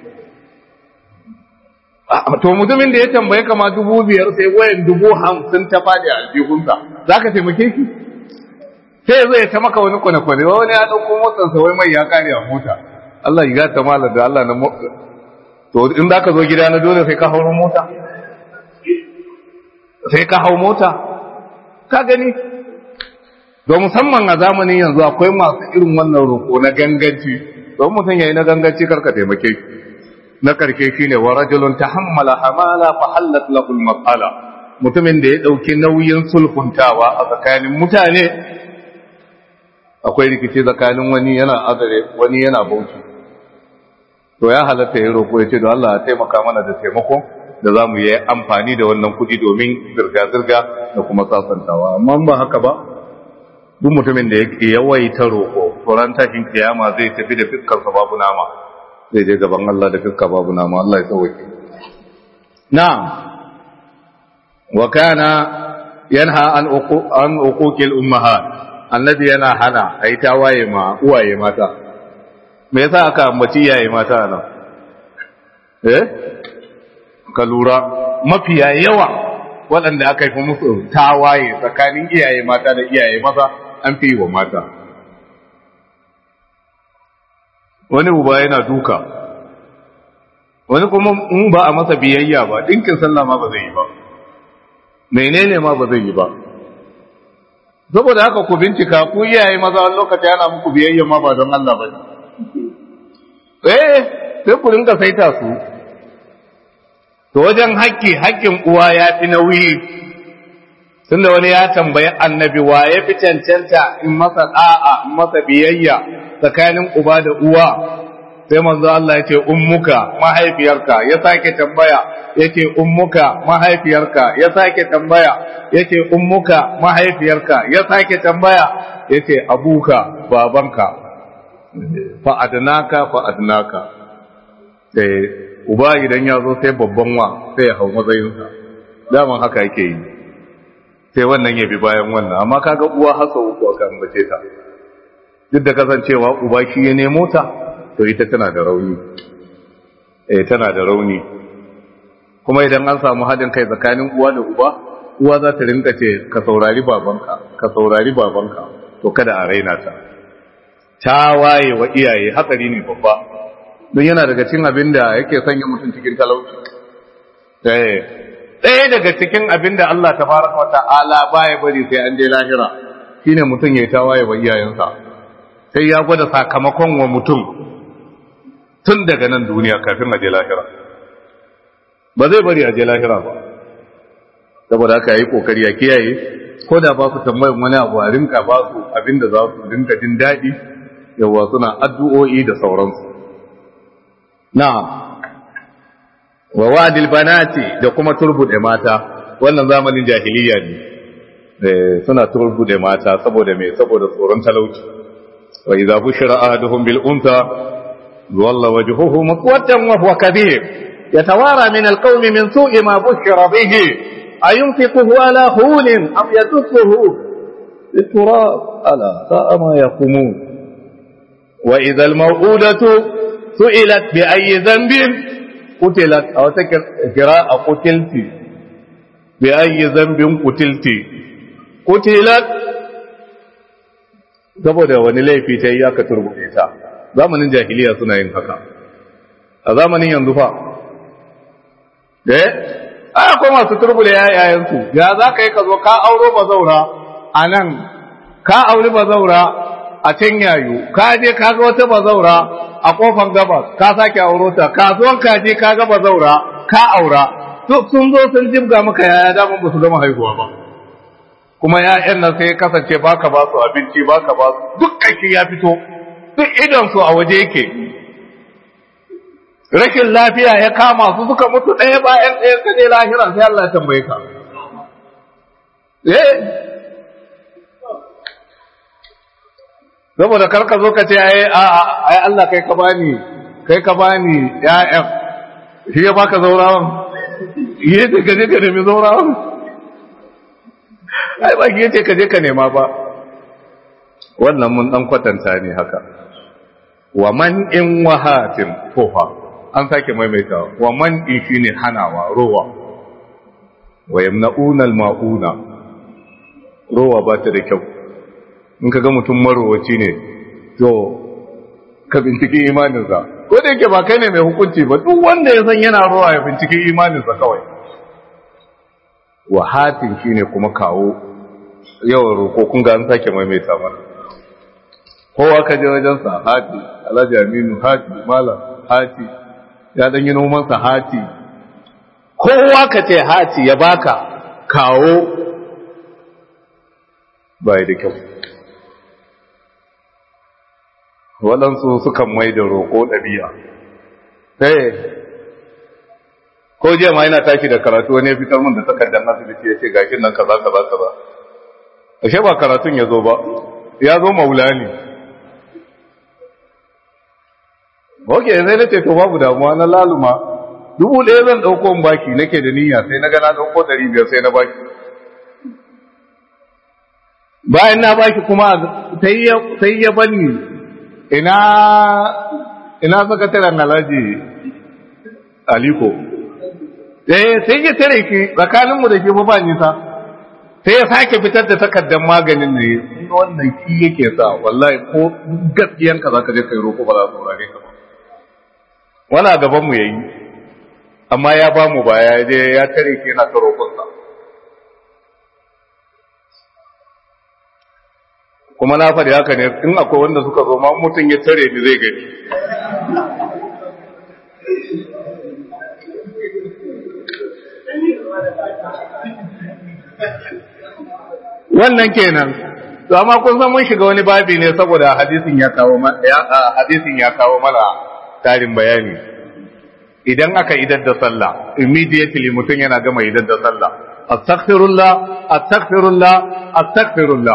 to mutumin da ya tambaye kama dubu biyar sai wayan dubu hamsin ta faɗi aljihunsa za ka taimake shi sai zai ta maka wani kwane-kwane wani ya ɗauko motarsa wai mai ya kare a mota Allah ya gata malar da Allah na to in za ka zo gida na dole sai ka hau mota sai ka hau mota ka gani don musamman a zamanin yanzu akwai masu irin wannan roƙo na ganganci don mutum ya yi na ganganci karka taimake na karshe shine wa rajulun tahammala hamala fa hallat lahu al mutumin da ya dauki nauyin sulhuntawa a tsakanin mutane akwai rikici tsakanin wani yana azare wani yana bauchi to ya halatta ya roƙo ya ce da Allah ya taimaka mana da taimako da za mu yi amfani da wannan kuɗi domin zirga-zirga da kuma sasantawa amma ba haka ba duk mutumin da yake yawaita roƙo tsoron tashin kiyama zai tafi da fiskarsa babu nama zai je gaban Allah da fiska babu nama Allah ya sauke na'am wa kana yanha an uqu an uquqil ummahat annabi yana hana ai tawaye ma uwaye mata me yasa aka ambaci iyaye mata nan eh ka lura mafiya yawa waɗanda aka yi musu tawaye tsakanin iyaye mata da iyaye maza an fi wa mata wani uba yana duka wani kuma in ba a masa biyayya ba ɗinkin sallah ma ba zai yi ba menene ma ba zai yi ba saboda haka ku bincika ku iyaye maza wani lokaci ana muku biyayya ma ba don Allah ba eh sai ku rinka saita su to wajen haƙƙi haƙƙin uwa ya fi nauyi tunda wani ya tambayi annabi wa ya fi cancanta in masa da'a in masa biyayya tsakanin uba da uwa sai manzo Allah ya ce ummuka mahaifiyarka ya sake tambaya yace ummuka mahaifiyarka ya sake tambaya yace ummuka mahaifiyarka ya sake tambaya yace abuka babanka fa adnaka fa adnaka sai uba idan ya zo sai babban wa sai ya hau matsayinsa daman haka yake yi sai wannan ya bi bayan wannan amma kaga uwa hasa uku aka ambace ta duk da kasancewa uba shi ya nemo ta to ita tana da rauni eh tana da rauni kuma idan an samu haɗin kai tsakanin uwa da uba uwa za ta rinka ce ka saurari babanka ka saurari babanka to kada a raina ta ta waye wa iyaye hatsari ne babba don yana daga cikin abin da yake sanya mutum cikin talauci ɗaya daga cikin abin da Allah ta fara wa ta'ala baya bari sai an je lahira shine mutum ya tawaye wa iyayensa sai ya gwada sakamakon wa mutum tun daga nan duniya kafin a je lahira ba zai bari a je lahira ba saboda haka yi kokari ya kiyaye ko da ba su tambayin wani abu a rinka ba su abin da za su rinka jin daɗi yawa suna addu'o'i da sauransu na'am wa wadil banati da kuma turbude mata wannan zamanin jahiliya ne eh suna turbude mata saboda me saboda tsoron talauci wa idza bushira ahaduhum bil unta walla wajhuhu muswaddan wa huwa kadhib yatawara min al qawmi min su'i ma bushira bihi ayunfiquhu ala hulin am yadsuhu بالتراب ألا ساء ما يقومون وإذا الموءودة سئلت بأي ذنب قتلت أو قراءة قتلت بأي ذنب قتلت قتلت saboda wani laifi ta yi aka turbuɗe ta zamanin jahiliya suna yin haka a zamanin yanzu fa eh a akwai masu turbule yayayensu ya za ka yi ka zo ka auro ba zaura a nan ka auri ba zaura a can yayu ka je ka ga wata ba zaura a kofar gabas ka sake auro ta kasuwan ka je ka ga bazaura ka aura to sun zo sun jibga maka yaya da ba su gama haihuwa ba kuma ya'yan nan sai kasance baka ba su abinci baka ba su duk kake ya fito duk idan su a waje yake rashin lafiya ya kama su suka mutu ɗaya bayan ɗaya ka je lahira sai Allah ya tambaye ka eh saboda karka zo ka ce ai ai Allah kai ka bani kai ka bani ya'yan shi ya baka zaurawan yi ce ka je ka nemi zaurawan ai ba ki yace ka je ka nema ba wannan mun dan kwatanta ne haka wa man in wahatin tofa an sake maimaita wa man in shine hanawa rowa wa yamna'una al-ma'una rowa ba ta da kyau in ka ga mutum marowaci ne to ka binciki imaninsa ko da yake ba kai ne mai hukunci ba duk wanda ya san yana rowa ya binciki imaninsa kawai wahatin shine kuma kawo yawan roƙo kun ga an sake maimaita mana kowa ka je wajen sa hati alhaji aminu hati malam hati ya dan yi noman sa hati kowa ka ce hati ya baka kawo bai da kyau waɗansu sukan mai da roƙo ɗabi'a sai ko jiya ma yana tashi da karatu wani ya fitar min da takardar asibiti ya ce gashin nan kaza kaza kaza ashe ba karatun ya zo ba ya zo maula ne ok sai na ce to babu damuwa na laluma dubu ɗaya zan ɗauko in baki nake da niyya sai na ga na ɗauko ɗari biyar sai na baki bayan na baki kuma sai ya bani ina ina sakataren alhaji aliko eh sai ya tare ki tsakaninmu da ke ba nisa sai ya sake fitar da takardar maganin ne wannan ki yake sa wallahi ko gaskiyan ka zaka je kai roko ba za su saurare ka ba wala gaban mu yayi amma ya ba mu baya je ya tare ki yana ta roƙon sa kuma na faɗi haka ne in akwai wanda suka zo ma mutum ya tare ni zai gani wannan kenan to amma kun san mun shiga wani babi ne saboda hadisin ya kawo hadisin ya kawo mana tarin bayani idan aka idar da sallah immediately mutum yana gama idar da sallah astaghfirullah astaghfirullah astaghfirullah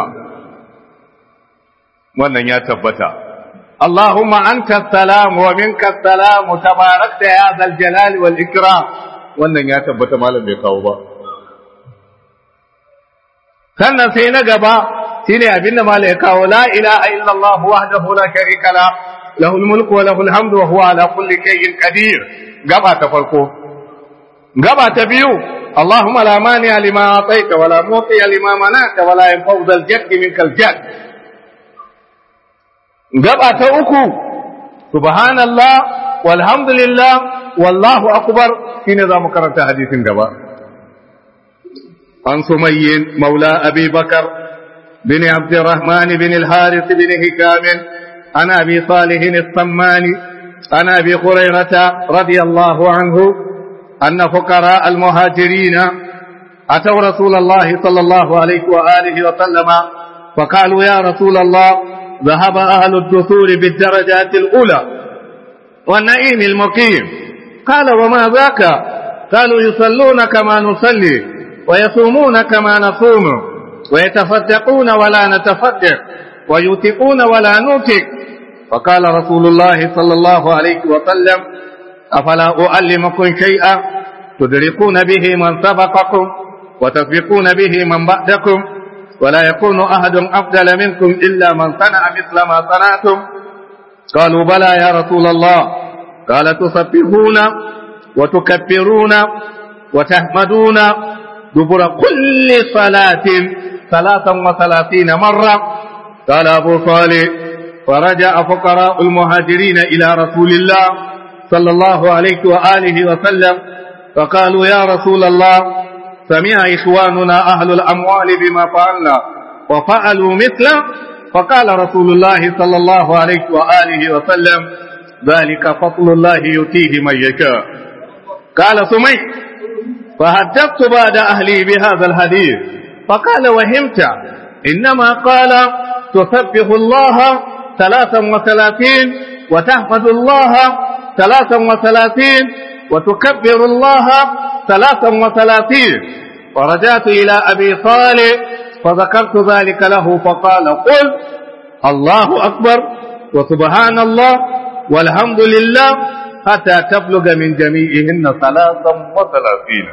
wannan ya tabbata اللهم أنت السلام ومنك السلام تباركت يا ذا الجلال والإكرام wannan ya tabbata malam bai kawo ba sannan sai na gaba shine abinda malam ya kawo la ilaha illallah wahdahu la sharika la lahul mulku wa lahul hamdu wa huwa ala kulli shay'in qadir gaba ta farko gaba ta biyu اللهم لا مانع لما أعطيت ولا معطي لما منعت ولا ينفع ذا الجد منك الجد gaba ta uku subhanallah walhamdulillah wallahu akbar shine zamu karanta hadisin gaba an sumayyin maula abi bakar bin abd الرحمن بن الحارث بن هشام عن ابي صالح الصماني عن ابي هريره رضي الله عنه ان فقراء المهاجرين اتوا رسول الله صلى الله عليه واله وسلم فقالوا يا رسول الله ذهب أهل الدثور بالدرجات الأولى والنعيم المقيم قال وما ذاك قالوا يصلون كما نصلي ويصومون كما نصوم ويتصدقون ولا نتصدق ويوتقون ولا نوتق فقال رسول الله صلى الله عليه وسلم أفلا أعلمكم شيئا تدركون به من سبقكم وتسبقون به من بعدكم ولا يكون أحد أفضل منكم إلا من صنع مثل ما صنعتم قالوا بلى يا رسول الله قال تصبحون وتكبرون وتحمدون دبر كل صلاة ثلاثا وثلاثين مرة قال أبو صالح فرجع فقراء المهاجرين إلى رسول الله صلى الله عليه وآله وسلم فقالوا يا رسول الله سمع إخواننا أهل الأموال بما فعلنا وفعلوا مثله فقال رسول الله صلى الله عليه وآله وسلم ذلك فضل الله يؤتيه من يشاء قال سمي فحدثت بعد أهلي بهذا الحديث فقال وهمت إنما قال تسبح الله ثلاثا وثلاثين وتحفظ الله ثلاثا وثلاثين وتكبر الله ثلاثا وثلاثين ورجعت إلى أبي صالح فذكرت ذلك له فقال قل الله أكبر وسبحان الله والحمد لله حتى تبلغ من جميعهن ثلاثا وثلاثين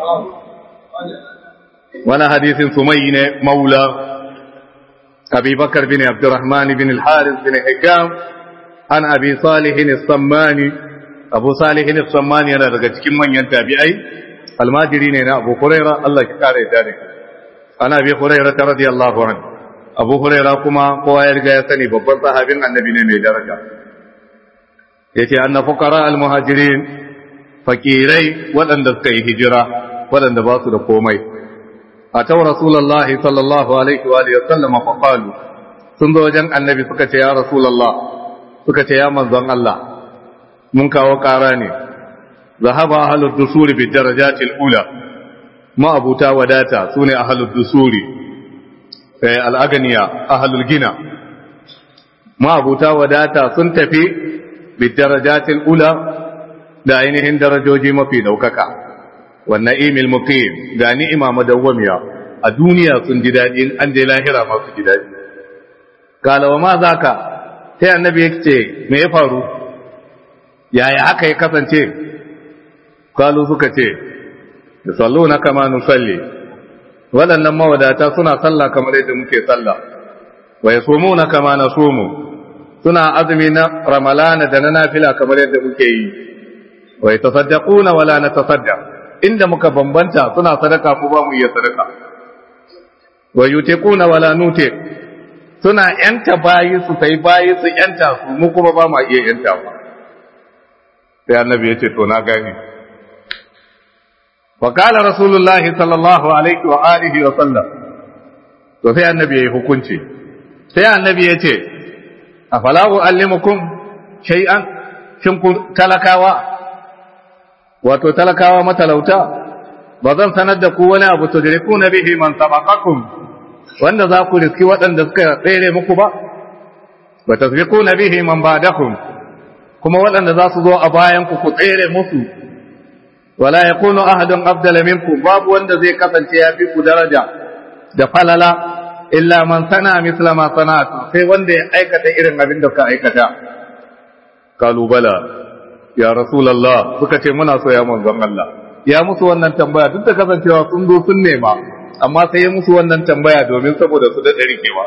وانا حديث سمين مولى أبي بكر بن عبد الرحمن بن الحارث بن حكام عن أبي صالح الصماني abu salihin sammani yana daga cikin manyan tabi'ai almajiri ne na abu huraira Allah ki kare da ne ana bi huraira ta radiyallahu anhu abu huraira kuma kowa ya riga ya sani babban sahabin annabi ne mai daraja yace anna fuqara almuhajirin fakirai waɗanda suka yi hijira waɗanda ba su da komai atau rasulullahi sallallahu alaihi wa alihi wasallam fa qalu sun zo wajen annabi suka ce ya rasulullah suka ce ya manzon Allah mun kawo ƙara ne zahaba ahlud dusuri bi darajatil ula ma abuta wadata sune ahlud dusuri eh al-aganiya ahlul gina ma abuta wadata sun tafi bi darajatil ula da ainihin darajoji mafi daukaka wan na'imil muqim ga ni'ima madawwamiya a duniya sun ji dadi an je lahira ma su ji dadi kala wa ma zaka sai annabi yake me ya faru yaya haka ya kasance kalu suka ce yusalluna kama nusalli waɗannan mawadata suna sallah kamar yadda muke sallah wa yasumuna kama nasumu suna azumi na ramalana da na nafila kamar yadda muke yi wa yatasaddaquna wala natasaddaq inda muka bambanta suna sadaka ko ba mu iya sadaka wa yutiquna wala nuti suna yanta bayi su sai bayi su yanta su mu kuma ba mu iya yanta ba sai annabi ya ce to na gani wa qala rasulullahi sallallahu alaihi wa alihi wa sallam to sai annabi ya yi hukunci sai annabi ya ce afala uallimukum shay'an shin ku talakawa wato talakawa matalauta ba zan sanar da ku wani abu tudrikuna bihi man sabaqakum wanda za ku riski waɗanda suka tsere muku ba wa tasbiquna bihi man ba'dakum kuma waɗanda za su zo a bayan ku ku tsere musu wala yakunu ahadun afdala minkum babu wanda zai kasance ya fi ku daraja da falala illa man sana misla ma sana'atu sai wanda ya aikata irin abin da ka aikata kalu bala ya rasulullah suka ce muna so ya manzon Allah ya musu wannan tambaya duk da kasancewa sun zo sun nema amma sai ya musu wannan tambaya domin saboda su da rikewa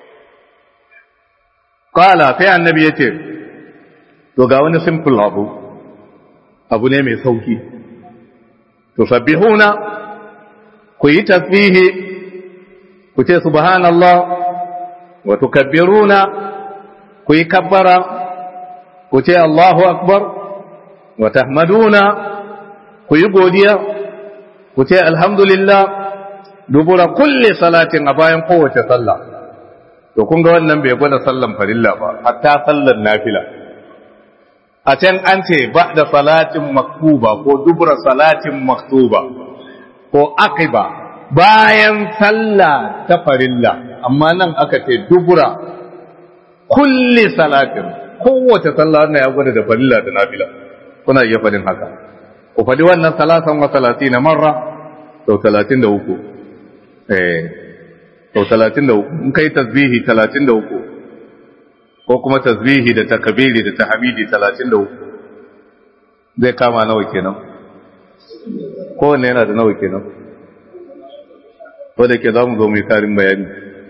qala sai annabi yace to ga wani simple abu abu ne mai sauki tusabbihuna ku yi tasbihi ku ce subhanallah wa tukabbiruna ku yi kabbara ku ce Allahu akbar wa tahmaduna ku yi godiya ku ce alhamdulillah dubura kulli salatin a bayan kowace sallah to kun ga wannan bai gwada sallan farilla ba hatta sallan nafila a can an ce ba da salatin maktuba ko dubura salatin maktuba ko akiba bayan sallah ta farilla amma nan aka ce dubura kulli salatin kowace sallah wannan ya gwada da farilla da nafila kuna iya fadin haka ku fadi wannan salatan wa salatina marra sau talatin da uku eh sau talatin da uku in kai tasbihi talatin da uku ko kuma tasbihi da takabiri da tahmidi talatin da uku zai kama nawa kenan kowanne yana da nawa kenan wadda ke za mu zo mai karin bayani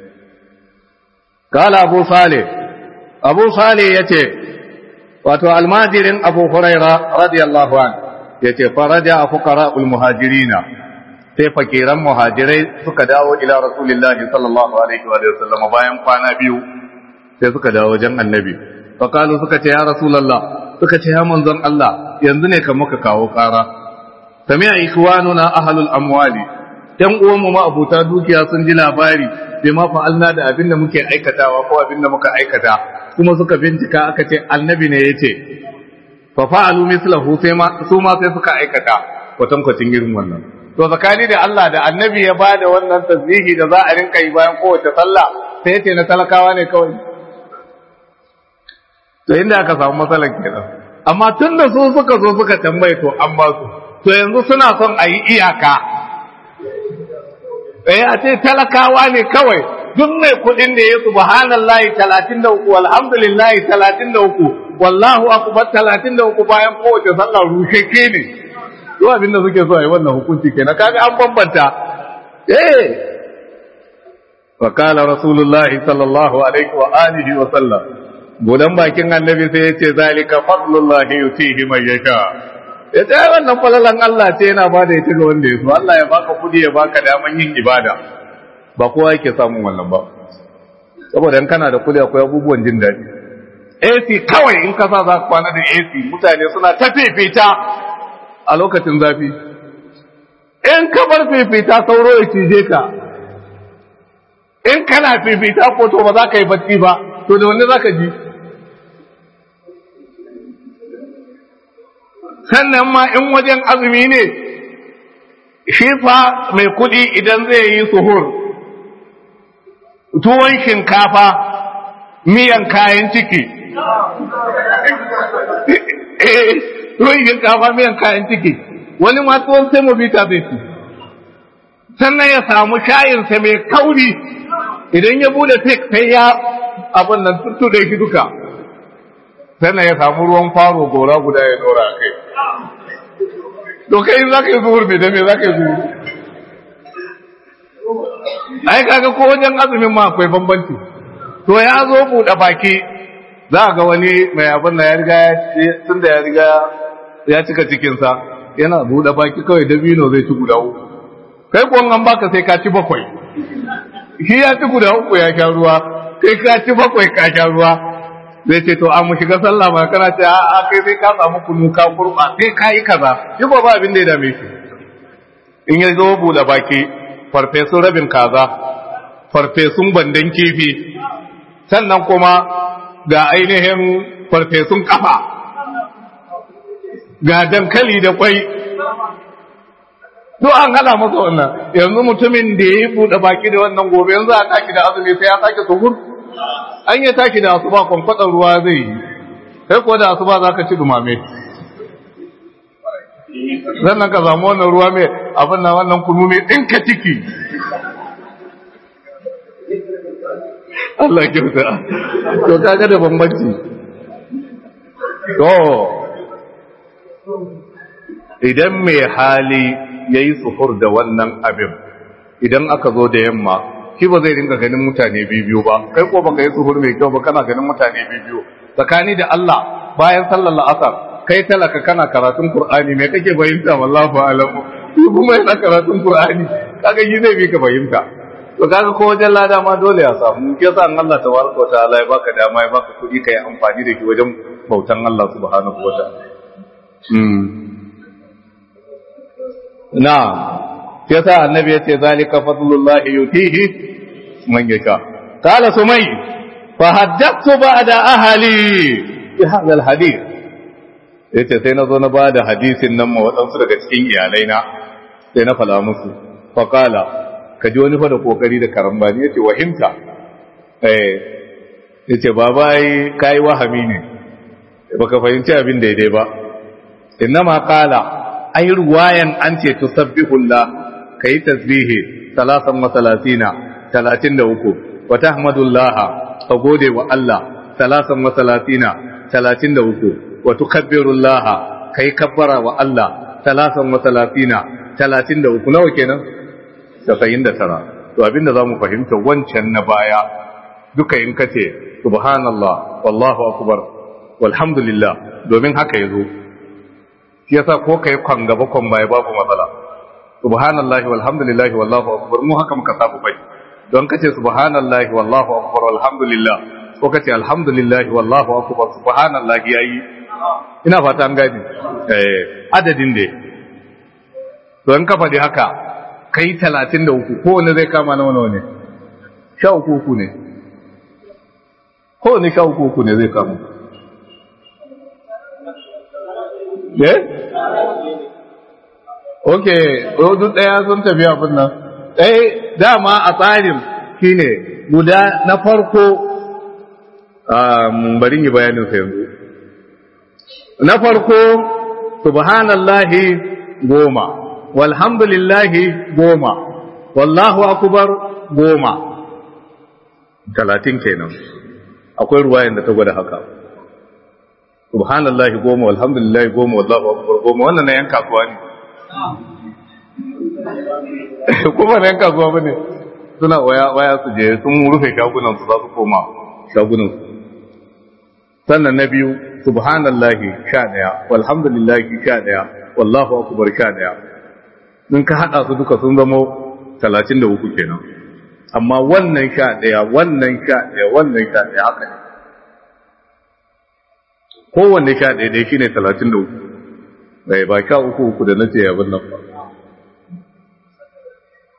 kala abu sale abu sale ya ce wato almajirin abu huraira radiyallahu an ya ce faraja a fukara ulmuhajirina sai fakiran muhajirai suka dawo ila rasulillahi sallallahu alaihi wa sallam bayan kwana biyu sai suka dawo wajen annabi fakalu suka ce ya rasulallah suka ce ya manzon Allah yanzu ne kan muka kawo kara sami'a ikwanuna ahlul amwali ‘yan uwanmu ma'abuta dukiya sun ji labari bai ma fa'alna da abin da muke aikatawa ko abin da muka aikata kuma suka bincika aka ce annabi ne ya ce fa fa'alu mislahu sai ma su ma sai suka aikata kwatankwacin irin wannan to tsakani da Allah da annabi ya ba da wannan tasbihi da za a rinka yi bayan kowace sallah sai ya ce na talakawa ne kawai to inda aka samu matsalar kenan amma tun da su suka zo suka tambaye to an ba su to yanzu suna son a yi iyaka eh a ce talakawa ne kawai duk mai kuɗin da ya subhanallahi 33 walhamdulillahi 33 wallahu akbar 33 bayan kowace sallah rusheke ne to abin da suke so a yi wannan hukunci kenan kaga an bambanta eh fa qala rasulullahi sallallahu alaihi wa alihi wa sallam budan bakin annabi sai ya ce zalika fadlullahi yutihi man yasha ya ce wannan falalan Allah ce yana ba da ita ga wanda ya so Allah ya baka kudi ya baka daman yin ibada ba kowa yake samun wannan ba saboda in kana da kudi akwai abubuwan jin daɗi AC kawai in ka sa za ka kwana da AC mutane suna ta fifita a lokacin zafi in ka bar fifita sauro ya cije ka in kana fifita ko to ba za ka yi bacci ba to da wani za ka ji sannan ma in wajen azumi ne shi fa mai kuɗi idan zai yi suhur tuwon shinkafa miyan kayan ciki eh tuwon shinkafa miyan kayan ciki wani ma tuwon sai mobita zai ci sannan ya samu shayinsa mai kauri idan ya bude tek sai ya abin nan tuttu da shi duka sannan ya samu ruwan faro gora guda ya dora kai to kai za ka yi zuhur mai dame za ka yi zuhur ai kaga ko wajen azumin ma akwai bambanci to ya zo buɗe baki za a ga wani mai abin da ya riga tun da ya riga ya cika cikinsa yana buɗe baki kawai dabino zai ci guda uku kai kuwan an baka sai ka ci bakwai shi ya ci guda uku ya sha ruwa kai ka ci bakwai ka sha ruwa zai ce to an mu shiga sallah ma kana ce a kai sai ka samu kunu ka kurba sai ka yi kaza shi ba abin da ya dame shi in ya zo buɗe baki farfesun rabin kaza farfesun bandan kifi sannan kuma ga ainihin farfesun kafa ga dankali da kwai duk an hada masa wannan yanzu mutumin da ya yi buɗe baki da wannan gobe yanzu a taki da azumi sai ya sake suhur an yi taki da asuba kwankwatsar ruwa zai yi sai ko da asuba za ka ci dumame sannan ka samu wannan ruwa mai abin na wannan kunu mai ɗinka ciki Allah kyauta to kaga da bambanci to idan mai hali ya yi suhur da wannan abin idan aka zo da yamma shi ba zai ringa ganin mutane biyu ba kai ko baka yi suhur mai kyau ba kana ganin mutane biyu tsakani da Allah bayan sallar la'asar kai talaka kana karatun Qur'ani me kake fahimta wallahu alamu shi kuma yana karatun Qur'ani kaga shi zai bi ka fahimta to kaga ko wajen lada ma dole ya samu ke sa Allah tabaraka wa ta'ala ya baka dama ya baka kuɗi kai amfani da shi wajen bautan Allah subhanahu wa ta'ala hmm na ya sa annabi ya ce zalika fadlullahi yutihi man yasha qala sumay fa haddathtu ba'da ahli bi hadha alhadith yace sai na zo na bada hadisin nan ma waɗansu daga cikin iyalaina sai na fala musu fa qala ka ji wani fa da kokari da karambani yace wahimta eh yace baba ai kai wahami ne baka fahimci abin daidai ba innama qala ai ruwayan an ce tusabbihullah kai tasbihi salasan wa salatina talatin da uku wa tahmadullah ka gode wa Allah salasan wa salatina talatin da uku wa tukabbirullah kai kabbara wa Allah salasan wa salatina talatin da uku nawa kenan tasa'in da tara to abinda za mu fahimta wancan na baya duka in kace subhanallah wallahu akbar walhamdulillah domin haka yazo shi yasa ko kai kwan gaba kwan baya babu matsala subhanallahi walhamdulillahi wallahu akbar mu haka muka saba bai don kace subhanallahi wallahu akbar walhamdulillah ko kace alhamdulillahi wallahu akbar subhanallahi yayi ina fata an gani eh adadin da don ka faɗi haka kai 33 ko wanda zai kama nawa nawa ne sha uku ne ko ne sha uku ne zai kama eh ok duk ɗaya sun tafi abin nan ɗaya dama a tsarin shine guda na farko bari yi bayanin sa yanzu na farko subhanallahi goma walhamdulillahi goma wallahu akubar goma talatin kenan akwai ruwayan da ta gwada haka subhanallahi goma walhamdulillahi goma wallahu akbar goma wannan na yan kasuwa ne kuma na yan kasuwa bane suna waya waya su je sun rufe shagunan su za su koma shagunan su sannan na biyu subhanallahi sha daya walhamdulillahi sha daya wallahu akbar sha daya in ka hada su duka sun zama talatin da uku kenan amma wannan sha daya wannan sha daya wannan sha daya haka ne kowanne sha ɗaya dai shine talatin da uku bai ba sha uku uku da nace abin nan ba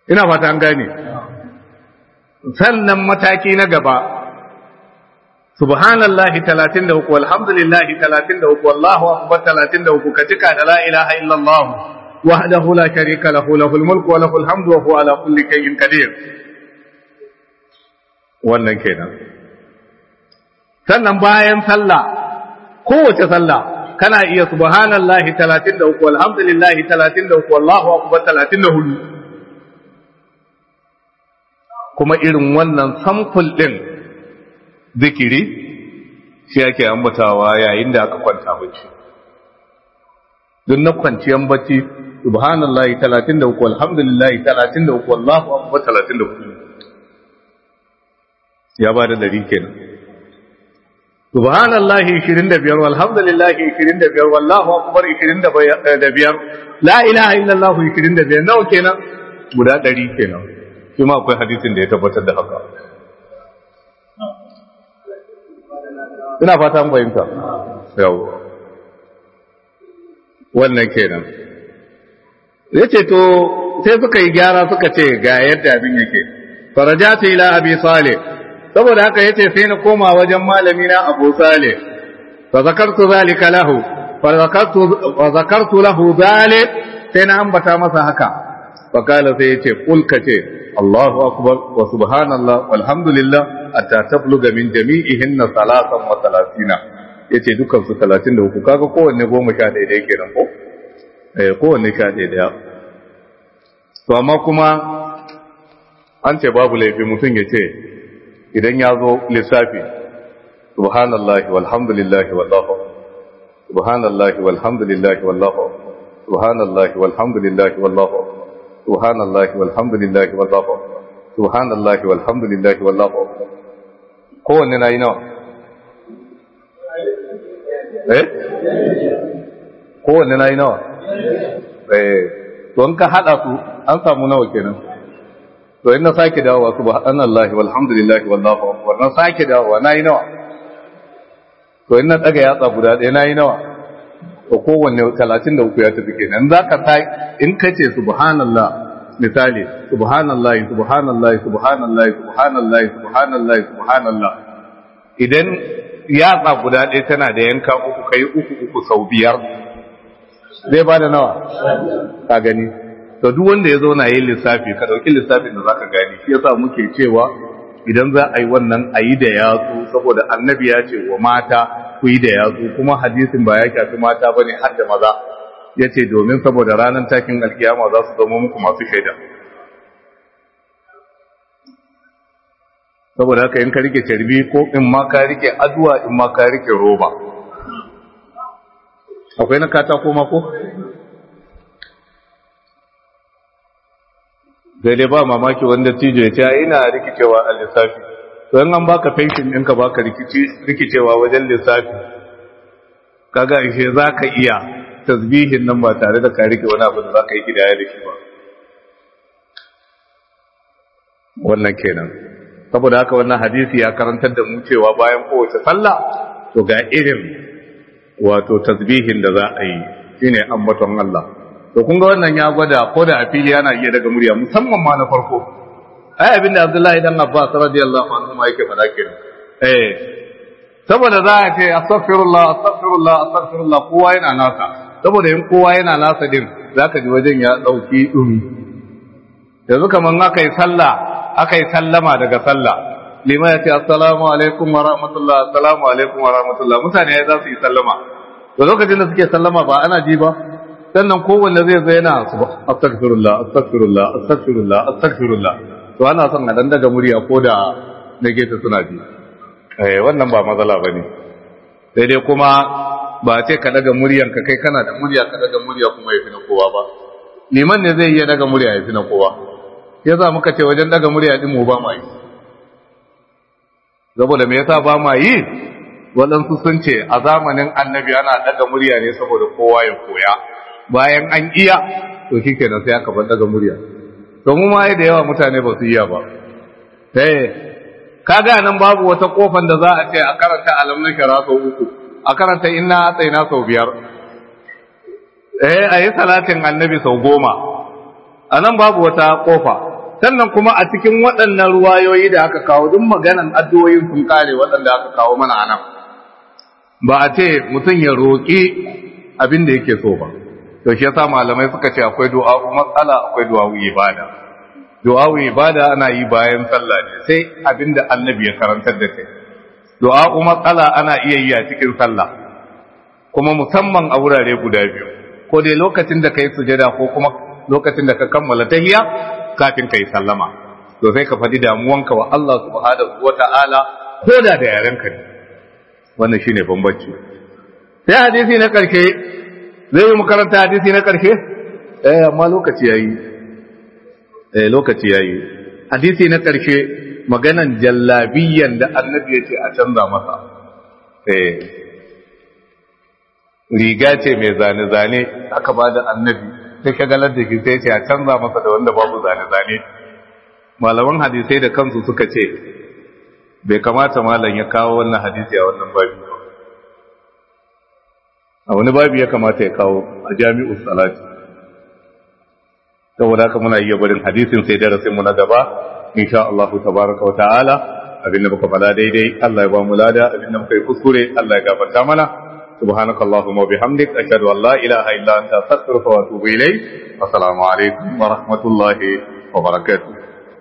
ina fata an gane sannan mataki na gaba subhanallahi 33 walhamdulillahi 33 wallahu akbar 33 ka cika da la ilaha illallah wahdahu la sharika lahu lahul mulku wa lahul hamdu wa huwa ala kulli shay'in qadir wannan kenan sannan bayan sallah kowace sallah kana iya subhanallahi 33 walhamdulillahi 33 wallahu akbar 34 kuma irin wannan samful ɗin zikiri shi ake ambatawa yayin da aka kwanta bacci don na kwanciyan bacci subhanallahi 33 alhamdulillahi 33 wallahu akbar 34 ya ba da dari kenan subhanallahi 25 walhamdulillahi 25 wallahu akbar 25 la ilaha illallah 25 nawa kenan guda dari kenan shi ma akwai hadisin da ya tabbatar da haka ina fata an fahimta yau wannan kenan ya ce to sai suka yi gyara suka ce ga yadda abin yake farajatu ila abi salih saboda haka yace sai na koma wajen malami na abu salih fa zakartu zalika lahu fa zakartu fa zakartu lahu zalik sai na ambata masa haka fa kala sai yace kul kace Allahu akbar wa subhanallah walhamdulillah hatta tabluga min jami'ihinna salatan wa talatina yace dukan su 33 kaga kowanne goma sha ɗaya da yake nan ko eh kowanne sha ɗaya daya to amma kuma an ce babu laifi mutum ya ce idan ya zo lissafi subhanallahi walhamdulillahi wallahu subhanallahi walhamdulillahi wallahu subhanallahi walhamdulillahi wallahu subhanallahi walhamdulillahi wallahu subhanallahi walhamdulillahi wallahu kowanne na yi nawa eh kowanne na yi nawa eh don ka hada su an samu nawa kenan to in na sake dawowa subhanallahi walhamdulillahi wallahu akbar na sake dawowa nayi nawa to in na daga yatsa guda ɗaya nayi nawa to kowanne 33 ya tafi kenan zaka sai in kace subhanallah misali subhanallahi subhanallahi subhanallahi subhanallahi subhanallahi subhanallah idan yatsa guda ɗaya tana da yanka uku kai uku uku sau biyar zai ba da nawa ka gani to duk wanda ya zauna yin lissafi ka dauki lissafin da zaka gani shi yasa muke cewa idan za a yi wannan a yi da yatsu saboda annabi ya ce wa mata ku yi da yatsu kuma hadisin ba ya shafi mata bane har da maza ya ce domin saboda ranar takin alkiyama za su zama muku masu shaida saboda haka in ka rike carbi ko in ma ka rike aduwa in ma ka rike roba akwai na katako mako sai dai ba mamaki wanda tijo ya ce ina rikicewa a lissafi to in an baka fenshin ɗinka baka rikicewa wajen lissafi kaga ishe za ka iya tasbihin nan ba tare da ka rike wani abu da za ka yi gidaya da shi ba wannan kenan saboda haka wannan hadisi ya karantar da mu cewa bayan kowace sallah to ga irin wato tasbihin da za a yi shine ambaton Allah to kun ga wannan ya gwada ko da a fili yana iya daga murya musamman ma na farko ai abin da Abdullahi dan Abbas radiyallahu anhu ma yake faɗa kenan eh saboda za a ce astaghfirullah astaghfirullah astaghfirullah kowa yana nasa saboda in kowa yana nasa din zaka ji wajen ya dauki dumi yanzu kaman aka yi sallah aka yi sallama daga sallah lima ya ce assalamu alaikum wa rahmatullah assalamu alaikum wa rahmatullah mutane ya za su yi sallama da lokacin da suke sallama ba ana ji ba sannan kowanne zai zai yana astaghfirullah astaghfirullah astaghfirullah astaghfirullah to ana son a dan daga murya ko da na gefe suna ji eh wannan ba matsala bane sai dai kuma ba ce ka daga muryan ka kai kana da murya ka daga murya kuma yafi na kowa ba liman ne zai iya daga murya yafi na kowa yasa muka ce wajen daga murya din mu ba mu yi saboda me yasa ba ma yi waɗansu sun ce a zamanin annabi ana daga murya ne saboda kowa ya koya bayan an iya to shi kenan sai aka bar daga murya to mu ma da yawa mutane ba su iya ba eh kaga nan babu wata kofan da za a ce a karanta alam na shara sau uku a karanta inna atsaina sau biyar eh a yi salatin annabi sau goma a nan babu wata kofa sannan kuma a cikin waɗannan ruwayoyi da aka kawo duk maganan addu'o'in sun kare waɗanda aka kawo mana anan ba a ce mutum ya roƙi abin da yake so ba to shi yasa malamai suka ce akwai du'a matsala akwai du'a ibada du'a ibada ana yi bayan sallah ne sai abin da annabi ya karantar da kai du'a matsala ana iya yi a cikin sallah kuma musamman a wurare guda biyu ko dai lokacin da kai sujada ko kuma lokacin da ka kammala tahiyya kafin kai sallama to sai ka faɗi damuwanka wa Allah subhanahu wata'ala ko da da yarenka ne wannan shine bambanci sai hadisi na karshe zai yi makaranta hadisi na karshe eh amma lokaci yayi eh lokaci yayi hadisi na karshe maganan jallabiyan da annabi ya ce a canza masa eh riga ce mai zane-zane aka ba da annabi sai shagalar da shi sai ce a canza masa da wanda babu zane-zane malaman hadisai da kansu suka ce bai kamata malam ya kawo wannan hadisi a wannan babi a wani babi ya kamata ya kawo a jami'ul salati saboda haka muna iya barin hadisin sai darasin mu na gaba insha Allah tabaraka wa ta'ala abinda muka fada daidai Allah ya ba mu lada abinda muka yi kuskure Allah ya gafarta mana سبحانك اللهم وبحمدك أشهد أن لا إله إلا أنت أستغفرك وأتوب إليك والسلام عليكم ورحمة الله وبركاته